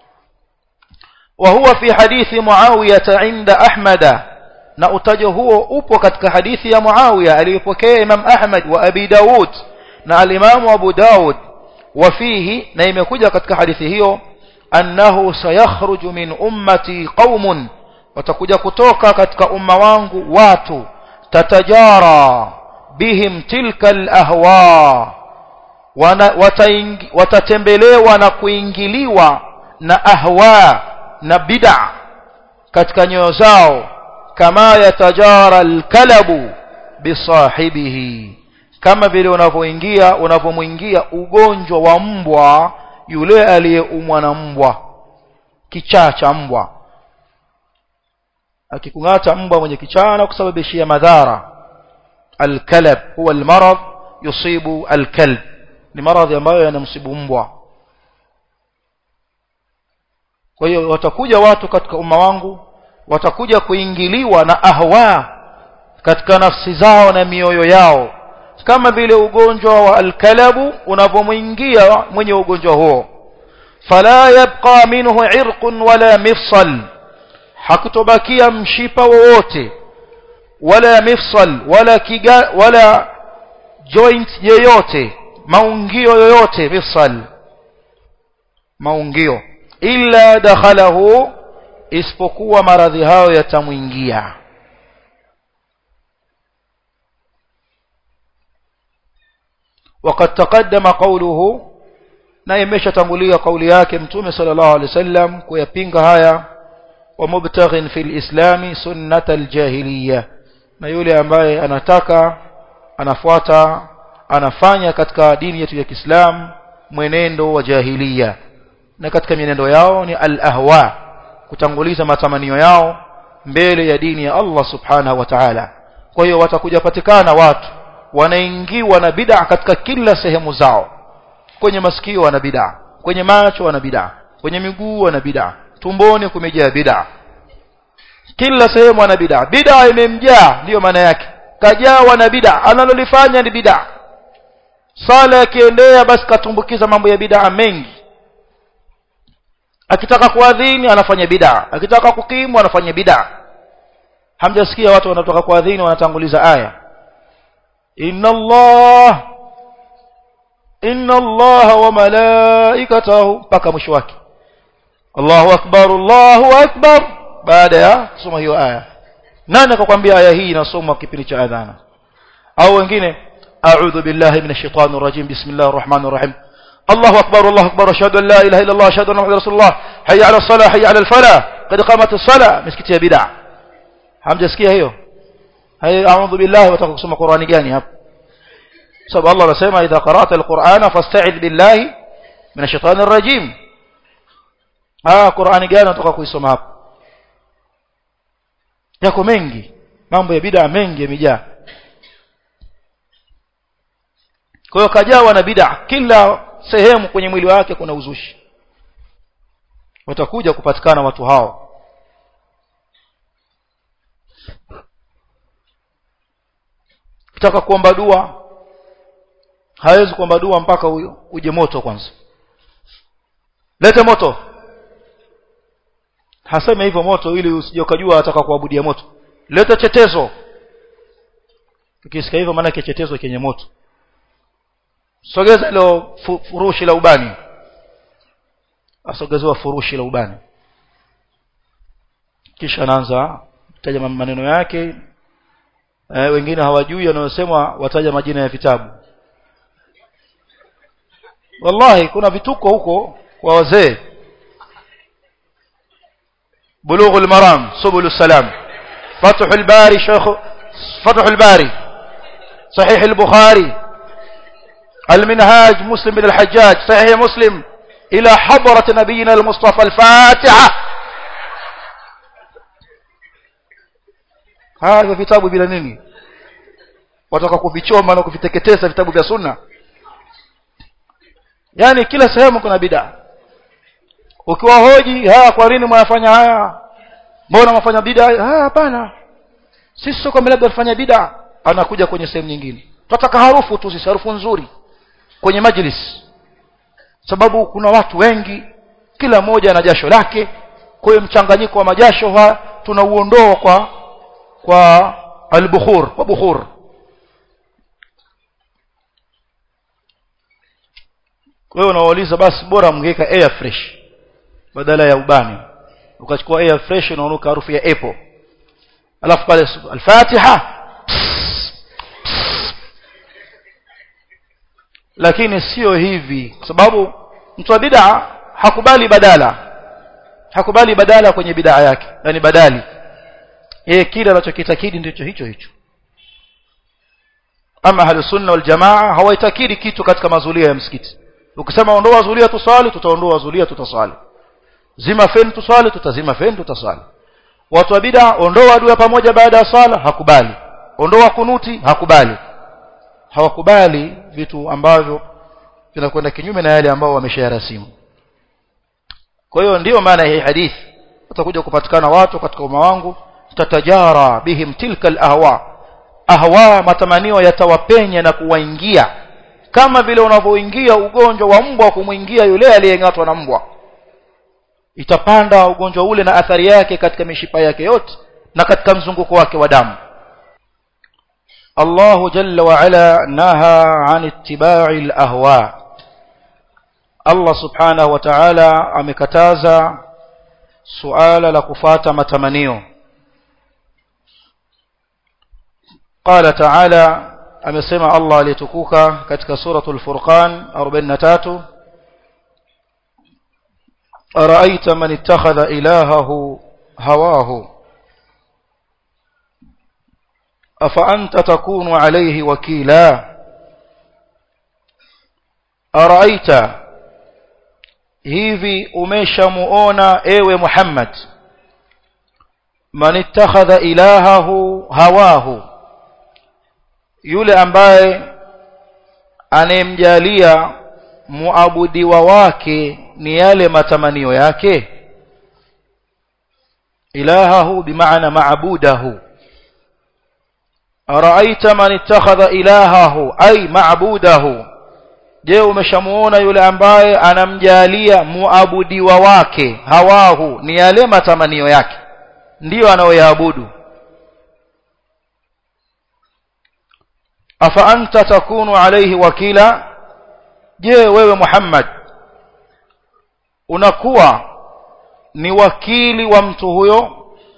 وهو في حديث معاوية عند أحمد na utajo huo upo katika hadithi ya Muawiya aliyopokea Imam Ahmad wa Abi Daud na al-Imam Abu Daud wafihi na imekuja katika hadithi hiyo annahu sayakhruju min ummati qaumun watakuja kutoka katika umma wangu watu tatajara bihim tilka al-ahwa watatembelewa na kuingiliwa na ahwa na bid'a katika nyoyo zao kama yatajara alkalabu bisahibihi kama vile unavyoingia unavyomwingia ugonjwa wa mbwa yule aliyeumwa na mbwa kichaa cha mbwa akikung'ata mbwa mwenye kichaa na kusababishia madhara alkalab huwa almarad yusibu alkalb ni maradhi ambayo yanamsibu mbwa kwa hiyo watakuja watu katika umma wangu watakuja kuingiliwa na ahwa katika nafsi zao na mioyo yao kama vile ugonjwa wa alkalabu unavyomwingia mwenye ugonjwa huo fala yabqa minhu irqun wala mifsal hakutobakia mshipa wowote wala mifsal wala kiga, wala joint yoyote maungio yoyote mifsal maungio illa dakhalahu isipokuwa maradhi hayo yatamwingia وقد تقدم قوله na imeshatangulia kauli yake mtume sallallahu alaihi wasallam kuyapinga haya wa mubtaghin fil islami sunnata aljahiliya na yule ambaye anataka anafuata anafanya katika dini yetu ya Kiislamu mwenendo wa jahiliya na katika mienendo yao ni al-ahwa kutanguliza matamanio yao mbele ya dini ya Allah subhanahu wa ta'ala kwa hiyo watakuja patikana watu wanaingiwa na bid'a katika kila sehemu zao kwenye masikio wana bid'a kwenye macho wana bid'a kwenye miguu wana bid'a tumboni kumejaa bid'a kila sehemu wana bid'a bid'a imemjaa ndiyo maana yake kajawa na bid'a analolifanya ni bid'a sala akiendea basi katumbukiza mambo ya bid'a mengi akitaka kuadhini anafanya bid'a akitaka kukimu anafanya bid'a hamjasikia watu wanatoka kuadhini wanatanguliza aya inna allah inna allah wa malaikatahu mpaka mwisho wake Allahu akbar Allahu akbar baada ya kusoma hiyo aya nani akakwambia aya hii inasomwa kipindi cha adhana au wengine a'udhu billahi minash shaitani rajim bismillahir rahmanir rahim الله أكبر الله أكبر أشهد أن لا إله إلا الله أشهد أن محمد رسول الله حي على الصلاة حي على الفلاح قد قامت الصلاة مسكتي بدع hamjasikia hiyo hay a'udhu billahi wataka kusoma Qur'ani gani hapo sababu Allah anasema idha qara'ta al-Qur'ana fasta'id billahi minash shaitani rajim ah Qur'ani gani unataka kuisoma hapo yako mengi mambo ya bid'a mengi yamejaa kwa hiyo kajawa na bid'a kila sehemu kwenye mwili wake kuna uzushi watakuja kupatikana watu hao kitaka kuomba dua hawezi kuomba dua mpaka uje moto kwanza lete moto haseme hivyo moto ili usije ukajua ataka kuabudia moto lete chetezo ukisikia hivyo maana chetezo kenye moto sogeza ilo furushi la ubani asogezewa furushi la ubani kisha anaanza kutaja maneno yake e, wengine hawajui wanayosemwa wataja majina ya vitabu wallahi kuna vituko huko kwa wazee بلوغ المرام سبل السلام فتح الباري شيخ فتح الباري صحيح البخاري المنهاج مسلم بن الحجاج صحيح مسلم ila hadrat nabiyina al-mustafa al-fatiha haya vitabu bila nini wataka kuvichoma na kuviteketeza vitabu vya sunna yani kila sehemu kuna bid'a ukiwa hoji haya kwa nini mwafanya haya mbona mwafanya bid'a haya hapana sisi sio kama labda tufanya bid'a anakuja kwenye sehemu nyingine tunataka harufu tu sisi harufu nzuri kwenye majlis sababu kuna watu wengi kila mmoja ana jasho lake kwa hiyo mchanganyiko wa majasho ha tunauondoa kwa kwa albukhur kwa bukhur kwa hiyo unawauliza basi bora mngeweka air fresh badala ya ubani ukachukua air fresh unaonuka harufu ya apple alafu pale al-Fatiha lakini sio hivi kwa sababu mtu wa bid'a hakubali badala hakubali badala kwenye bid'a yake yani badali yeye kile anachokitakidi ndicho hicho hicho ama ahli sunna wal jamaa hawaitakidi kitu katika mazulia ya msikiti ukisema ondoa zulia tuswali tutaondoa zulia tutaswali zima feni tuswali tutazima feni tutaswali watu wa bid'a ondoa dua pamoja baada ya sala hakubali ondoa kunuti hakubali hawakubali vitu ambavyo vinakwenda kinyume na yale ambao wameshayarasimu kwa hiyo ndiyo maana hii hadithi utakuja kupatikana watu katika umma wangu tatajara bihim tilka alahwa ahwa matamanio yatawapenya na kuwaingia kama vile unavyoingia ugonjwa wa mbwa kumwingia yule aliyeng'atwa na mbwa itapanda ugonjwa ule na athari yake katika mishipa yake yote na katika mzunguko wake wa damu الله جل وعلا نهى عن اتباع الأهواء الله سبحانه وتعالى amekataza suala la kufata matamanio قال تعالى amesema Allah aliyetukuka katika suratul furqan 43 araita man ittakhadha ilahahu hawahu أفأنت تكون عليه وكيلا أرأيت hivi umeshamuona ewe Muhammad man ittakhadha ilahahu hawahu yule ambaye anemjalia muabudiwa wake ni yale matamanio yake ilahahu bimaana maabudahu araita man ittakhadha ilahahu ay maabudahu je umeshamuona yule ambaye anamjalia muabudiwa wake hawahu ni yale matamanio yake ndiyo anayoyaabudu afa anta takunu alayhi wakila je wewe Muhammad unakuwa ni wakili wa mtu huyo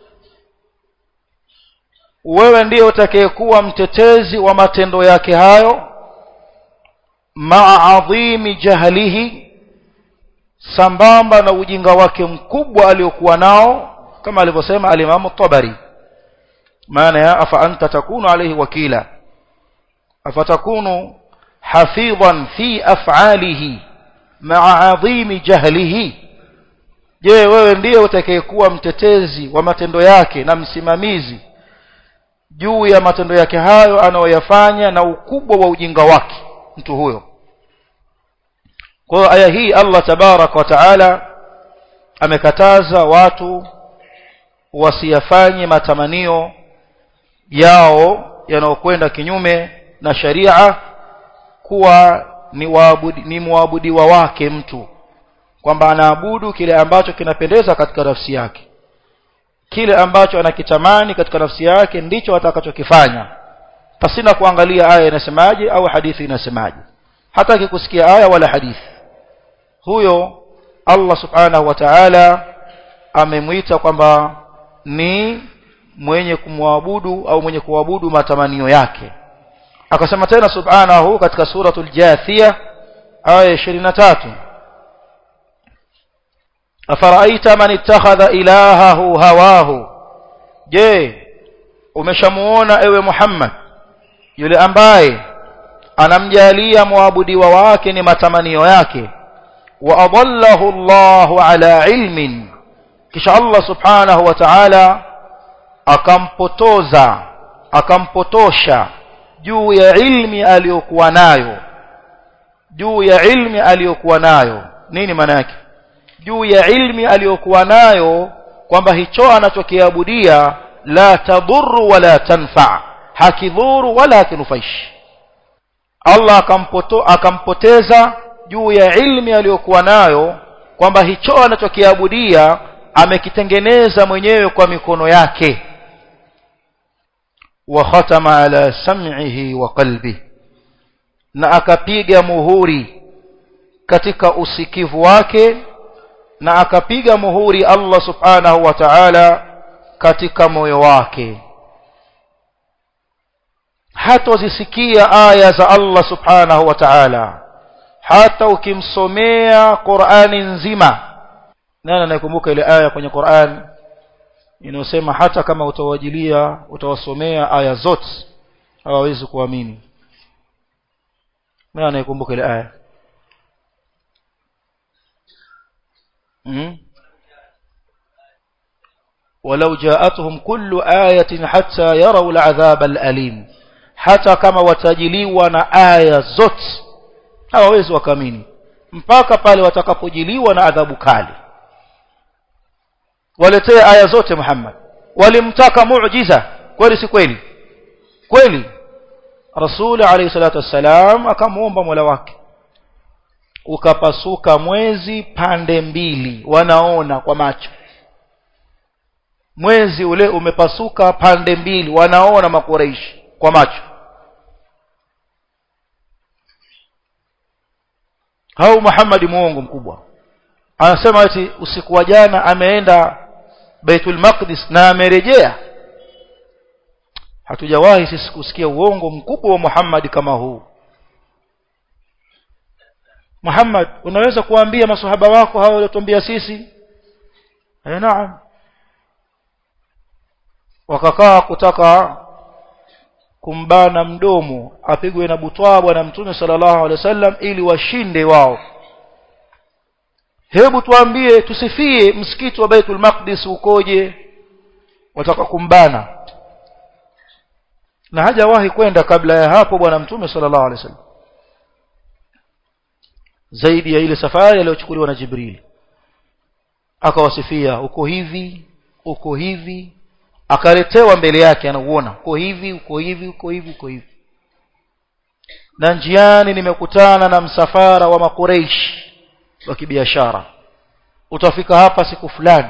wewe ndiye utakayekuwa mtetezi wa matendo yake hayo maa adhimi jahlihi sambamba na ujinga wake mkubwa aliokuwa nao kama alivyosema alimamu tabari maana ya afa anta takunu alayhi wakila afatakunu hafidhan fi af'alihi maa adhimi jahlihi je wewe ndiye utakayekuwa mtetezi wa matendo yake na msimamizi juu ya matendo yake hayo anayoyafanya na ukubwa wa ujinga wake mtu huyo kwa hiyo aya hii Allah tabarak wa taala amekataza watu wasiyafanye matamanio yao yanayokwenda kinyume na sharia kuwa ni waabudi, ni muabudiwa wake mtu kwamba anaabudu kile ambacho kinapendeza katika nafsi yake kile ambacho anakitamani katika nafsi yake ndicho atakachokifanya pasina kuangalia aya inasemaje au hadithi inasemaje hataki kusikia aya wala hadithi huyo Allah subhanahu wa ta'ala amemwita kwamba ni mwenye kumwabudu au mwenye kuabudu matamanio yake akasema tena subhanahu katika suratul jathia aya 23 afaraita man ittakhadha ilahahu hawahu je umeshamuona ewe Muhammad yule ambaye anamjalia muabudiwa wake ni matamanio yake وأضله الله على علم kisha Allah subhanahu wa ta'ala akampotoza akampotosha juu ya ilmi aliyokuwa nayo juu ya ilmi aliyokuwa nayo nini maana yake juu ya ilmi aliyokuwa nayo kwamba hicho anachokiabudia la tadhuru wala tanfa hakidhuru wala hakinufaishi Allah akampoto, akampoteza juu ya ilmi aliyokuwa nayo kwamba hicho anachokiabudia amekitengeneza mwenyewe kwa mikono yake wa khatama ala sam'ihi wa qalbi na akapiga muhuri katika usikivu wake na akapiga muhuri Allah subhanahu wa ta'ala katika moyo wake hatozisikia aya za Allah subhanahu wa ta'ala hata ukimsomea Qur'ani nzima nani anayekumbuka ile aya kwenye Qur'an inayosema hata kama utawajilia utawasomea aya zote hawawezi kuamini nani anayekumbuka ile aya ولو جاءتهم كل آية حتى يروا العذاب الأليم hata kama watajiliwa na aya zote hawawezi wakamini mpaka pale watakapojiliwa na adhabu kali waletee aya zote Muhammad walimtaka muujiza kweli si kweli kweli Rasul alayhi salatu wassalam akamuomba Mola wake ukapasuka mwezi pande mbili wanaona kwa macho mwezi ule umepasuka pande mbili wanaona makureishi kwa macho hau Muhammad muongo mkubwa anasema eti usiku wa jana ameenda Baitul Maqdis na amerejea hatujawahi sisi kusikia uongo mkubwa wa Muhammad kama huu Muhammad unaweza kuambia maswahaba wako hao waliotuambia sisi eh naam wakakaa kutaka kumbana mdomo apigwe na butwa bwana mtume sallallahu alaihi wasallam ili washinde wao hebu tuambie tusifie msikiti wa Baitul Maqdis ukoje wataka kumbana na hajawahi kwenda kabla ya hapo bwana mtume sallallahu alaihi wasallam zaidi ya ile safari aliyochukuliwa na Jibril akawasifia uko hivi uko hivi akaletewa mbele yake anauona uko hivi uko hivi uko hivi uko hivi na njiani nimekutana na msafara wa makureish wa kibiashara utafika hapa siku fulani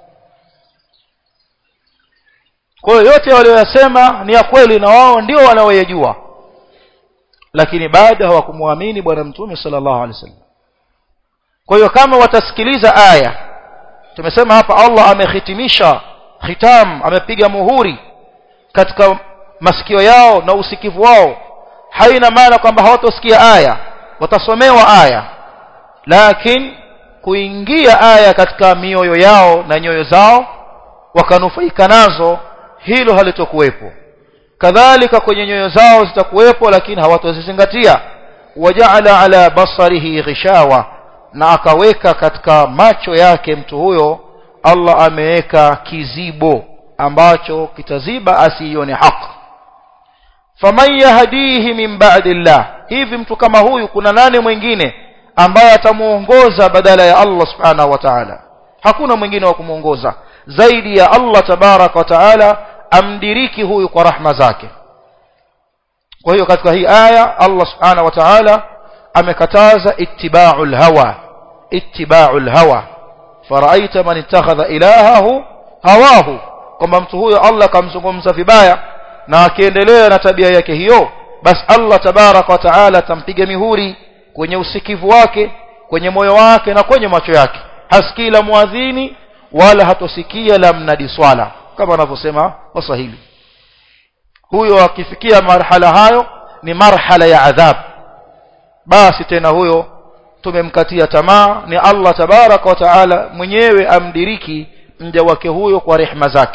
kwa hiyo yote walioyasema ni ya kweli na wao ndio wanaoyajua lakini bado hawakumwamini bwana mtume sallallahu alaihi wasallam kwa hiyo kama watasikiliza aya tumesema hapa Allah amehitimisha khitam amepiga muhuri katika masikio yao na usikivu wao haina maana kwamba hawatosikia aya watasomewa aya lakini kuingia aya katika mioyo yao na nyoyo zao wakanufaika nazo hilo halitokuwepo kadhalika kwenye nyoyo zao zitakuwepo lakini hawatozizingatia wajaala ala basarihi ghishawa na akaweka katika macho yake mtu huyo Allah ameweka kizibo ambacho kitaziba asiione haki faman yahdihi min ba'dillah hivi mtu kama huyu kuna nani mwingine ambaye atamuongoza badala ya Allah subhanahu wa ta'ala hakuna mwingine wa kumuongoza zaidi ya Allah tabarak wa ta'ala amdiriki huyu kwa rahma zake kwa hiyo katika hii aya Allah subhanahu wa ta'ala amekataza ittiba'ul hawa ittiba'ul hawa faraaita man ittakhadha ilahahu hawahu kwamba mtu huyo Allah kamzungumza vibaya na akiendelea na tabia yake hiyo basi Allah tabarak wa taala atampiga mihuri kwenye usikivu wake kwenye moyo wake na kwenye macho yake hasikii la muadhini wala hatosikia la mnadi swala kama wanavyosema waswahili huyo akifikia marhala hayo ni marhala ya adhab basi tena huyo tumemkatia tamaa ni Allah tabaraka wa taala mwenyewe amdiriki mja wake huyo kwa rehema zake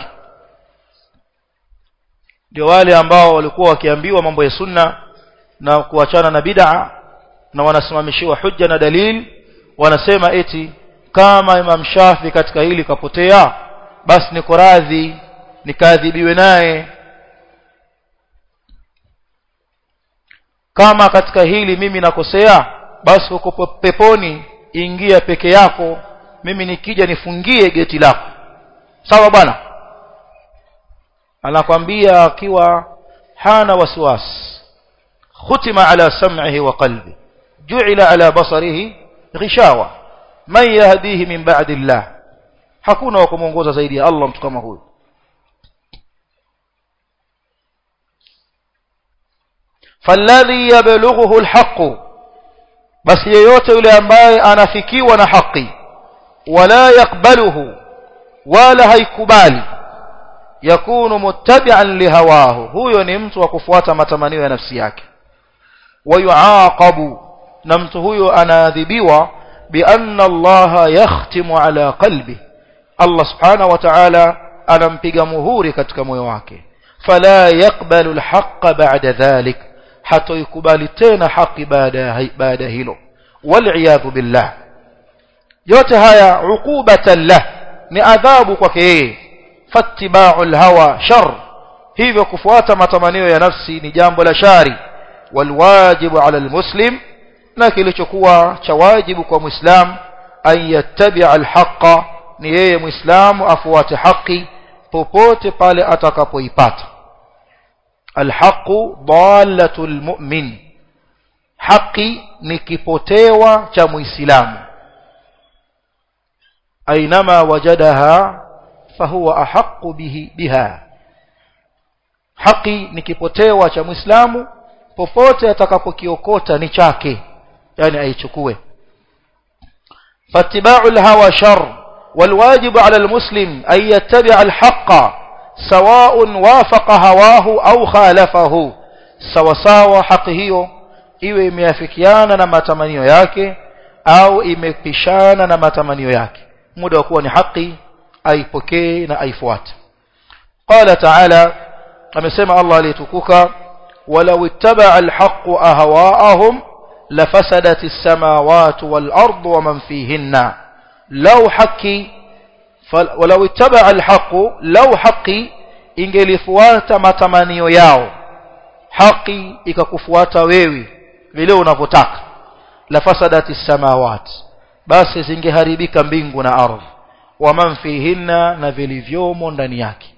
ndio wale ambao walikuwa wakiambiwa mambo ya sunna na kuachana na bid'a na wanasimamishiwa hujja na dalil wanasema eti kama Imam Shafi katika hili kapotea basi niko radhi nikaadhibiwe naye kama katika hili mimi nakosea basi uko peponi ingia peke yako mimi nikija nifungie geti lako sawa bwana anakwambia akiwa hana wasiwasi khutima ala sam'ihi wa qalbi ju'ila ala basarihi ghishawa man yahdihi min ba'di Allah hakuna wa kumuongoza zaidi ya Allah mtu kama huyu فالذي يبلغه الحق بس yeyote yule ambaye anafikiwa na haki wala yakbaluhu wala haikubali yakunu muttabi'an lihawahu huyo ni mtu wa kufuata matamanio ya nafsi yake wayuaqabu na mtu huyo anaadhibiwa bianna Allah yakhtimu ala qalbi Allah subhanahu wa ta'ala anampiga muhuri katika moyo wake fala yakbalu alhaqqa ba'da dhalik hatoikubali tena haki baada baada hilo wal'iyadhu billah yote haya uqubatan lah ni adhabu kwake yeye fattiba'u alhawa shar hivyo kufuata matamanio ya nafsi ni jambo la shari walwajibu ala almuslim na kilichokuwa cha wajibu kwa muislam an yattabi'a alhaqa ni yeye muislamu afuate haki popote pale atakapoipata alhaqu dalatul mu'min haki ni kipotewa cha muislamu ainama wajadaha fahuwa ahqqu bihi biha haki ni kipotewa cha muislamu popote atakapokiokota ni chake yani aichukue fattiba'u alhawa shar والواجب على المسلم أن يتبع الحق سواء وافق هواه أو خالفه سوساwa haki hiyo iwe imeafikiana na matamanio yake au imepishana na matamanio yake muda wa kuwa ni haki aipokee na aifuate qala ta'ala amesema Allah aliyetukuka walau ittaba alhaq ahwaahum lafasadati as-samawati wal-ardu wa man fihinna law haki walau ittaba alhaq law haki ingelifuata matamanio yao haki ikakufuata wewe vile unavyotaka lafasadati as-samawati basi zingeharibika mbingu na ardhi wa man fihinna na vilivyomo ndani yake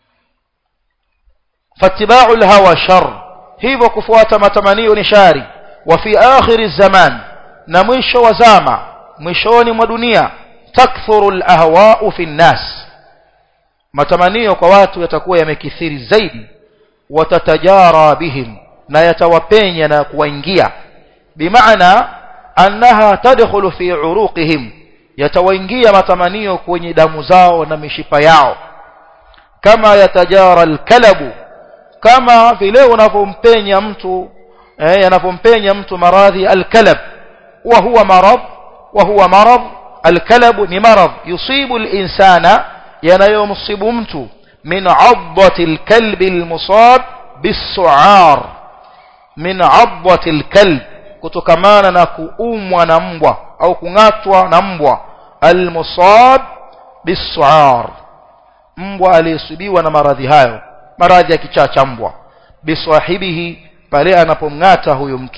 fattiba'u al-hawa shar hivyo kufuata matamanio ni shari wa fi akhir zaman na mwisho wa zama mwishoni mwa dunia takthuru al-ahwa'u fi an-nas matamanio kwa watu yatakuwa yamekithiri zaidi watatajara bihim na yatawapenya na kuwaingia bimaana annaha tadkhulu fi uruqihim yatawaingia matamanio kwenye damu zao na mishipa yao kama yatajara alkalabu kama vile unavompenya mtu eh, yanavompenya mtu maradhi alkalab wa huwa marad wa huwa marad alkalabu ni marad yusibu alinsana yanayomsibu mtu min 'adwati alkalbi almusab bisu'ar min 'adwati alkalb kutokamana na kuumwa na mbwa au kung'atwa na mbwa almusab bisu'ar mbwa aliyesubiwa na maradhi hayo maradhi ya kichaa cha mbwa biswahibihi pale anapomng'ata huyo mtu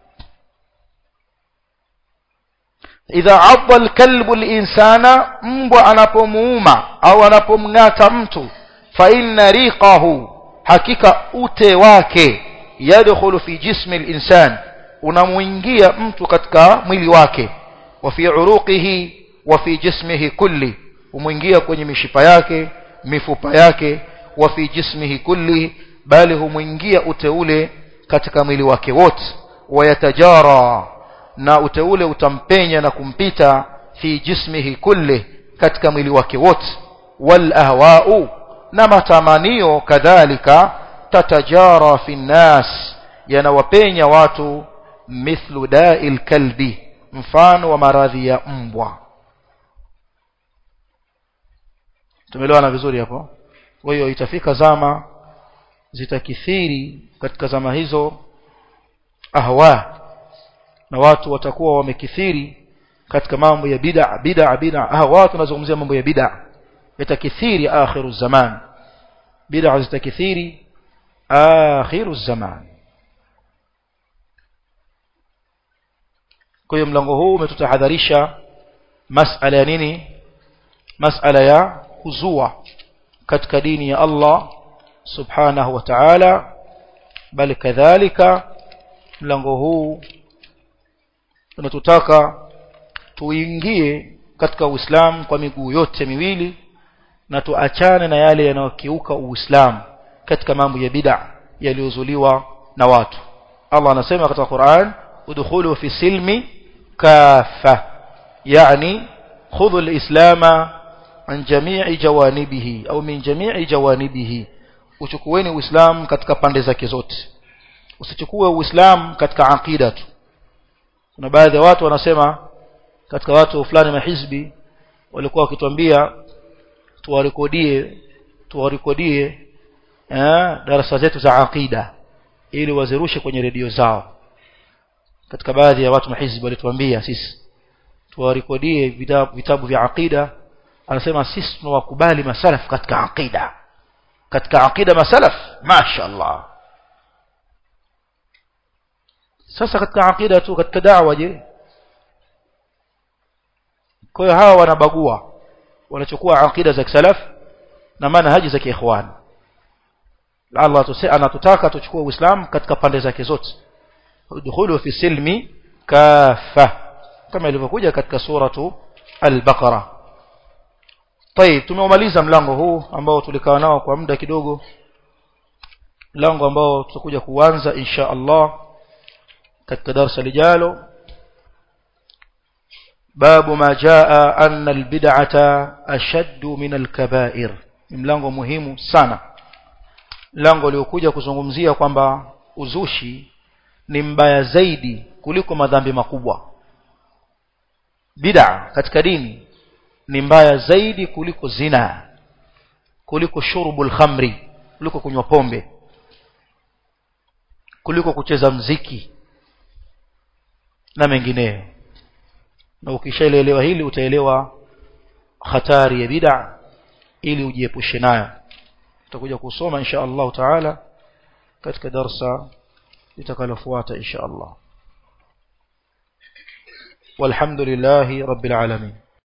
idha adda alkalbu alinsana mbwa anapomuuma au anapomng'ata mtu fa inna riqahu hakika ute wake yadkhulu fi jismi alinsan unamuingia mtu katika mwili wake wa fi uruqihi wa fi jismihi kulli umuingia kwenye mishipa yake mifupa yake wa fi jismihi kulli bali humuingia uteule katika mwili wake wote wayatajara na uteule utampenya na kumpita fi jismihi kulli katika mwili wake wote wal ahwa'u na matamanio kadhalika tatajara fi nnas yanawapenya watu mithlu da'il kalbi mfano wa maradhi ya mbwa tumeelewana vizuri hapo kwa hiyo itafika zama zitakithiri katika zama hizo ahwa na watu watakuwa wamekithiri katika mambo ya bid'a bid'a bid'a ah watu wanazungumzia mambo ya bid'a yatakithiri akhiru zaman bid'a zitakithiri akhiru zaman kwa hiyo mlango huu umetutahadharisha masala ya nini masala ya kuzua katika dini ya Allah subhanahu wa ta'ala bali kadhalika mlango huu unatutaka tuingie katika Uislamu kwa miguu yote miwili na tuachane na yale yanayokiuka Uislamu katika mambo ya bid'a yaliyozuliwa na watu Allah anasema katika Qur'an udkhulu fi silmi kafa yani khudhu al-islama an jami'i jawanibihi au min jami'i jawanibihi uchukueni uislamu katika pande zake zote usichukue uislamu katika aqida tu kuna baadhi ya watu wanasema katika watu fulani mahizbi walikuwa wakituambia tuwarekodie tuwarekodie eh darasa zetu za aqida ili wazirushe kwenye redio zao katika baadhi ya watu mahizbi walituambia sisi tuwarekodie vitabu, vitabu vya aqida anasema sisi tunawakubali masalaf katika aqida katika aqida masalaf mashaallah sasa katika aqida tu katika da'wa je kwa hiyo hawa wanabagua wanachukua aqida za salaf na manhaji za kiikhwan Allah anatutaka tuchukue uislamu katika pande zake zote udkhulu fi silmi kafa kama ilivyokuja katika suratu al-baqara طيب tumeumaliza mlango huu ambao tulikaa nao kwa muda kidogo mlango ambao tutakuja kuanza insha Allah katika darasa lijalo باب ما جاء أن البدعة أشد من الكبائر mlango muhimu sana mlango uliokuja kuzungumzia kwamba uzushi ni mbaya zaidi kuliko madhambi makubwa bid'a katika dini ni mbaya zaidi kuliko zina kuliko shurbul khamri kuliko kunywa pombe kuliko kucheza mziki na mengineyo na ukishaelewa hili utaelewa hatari ya bid'a ili ujiepushe nayo tutakuja kusoma insha Allah taala katika darsa litakalofuata insha Allah والحمد لله رب العالمين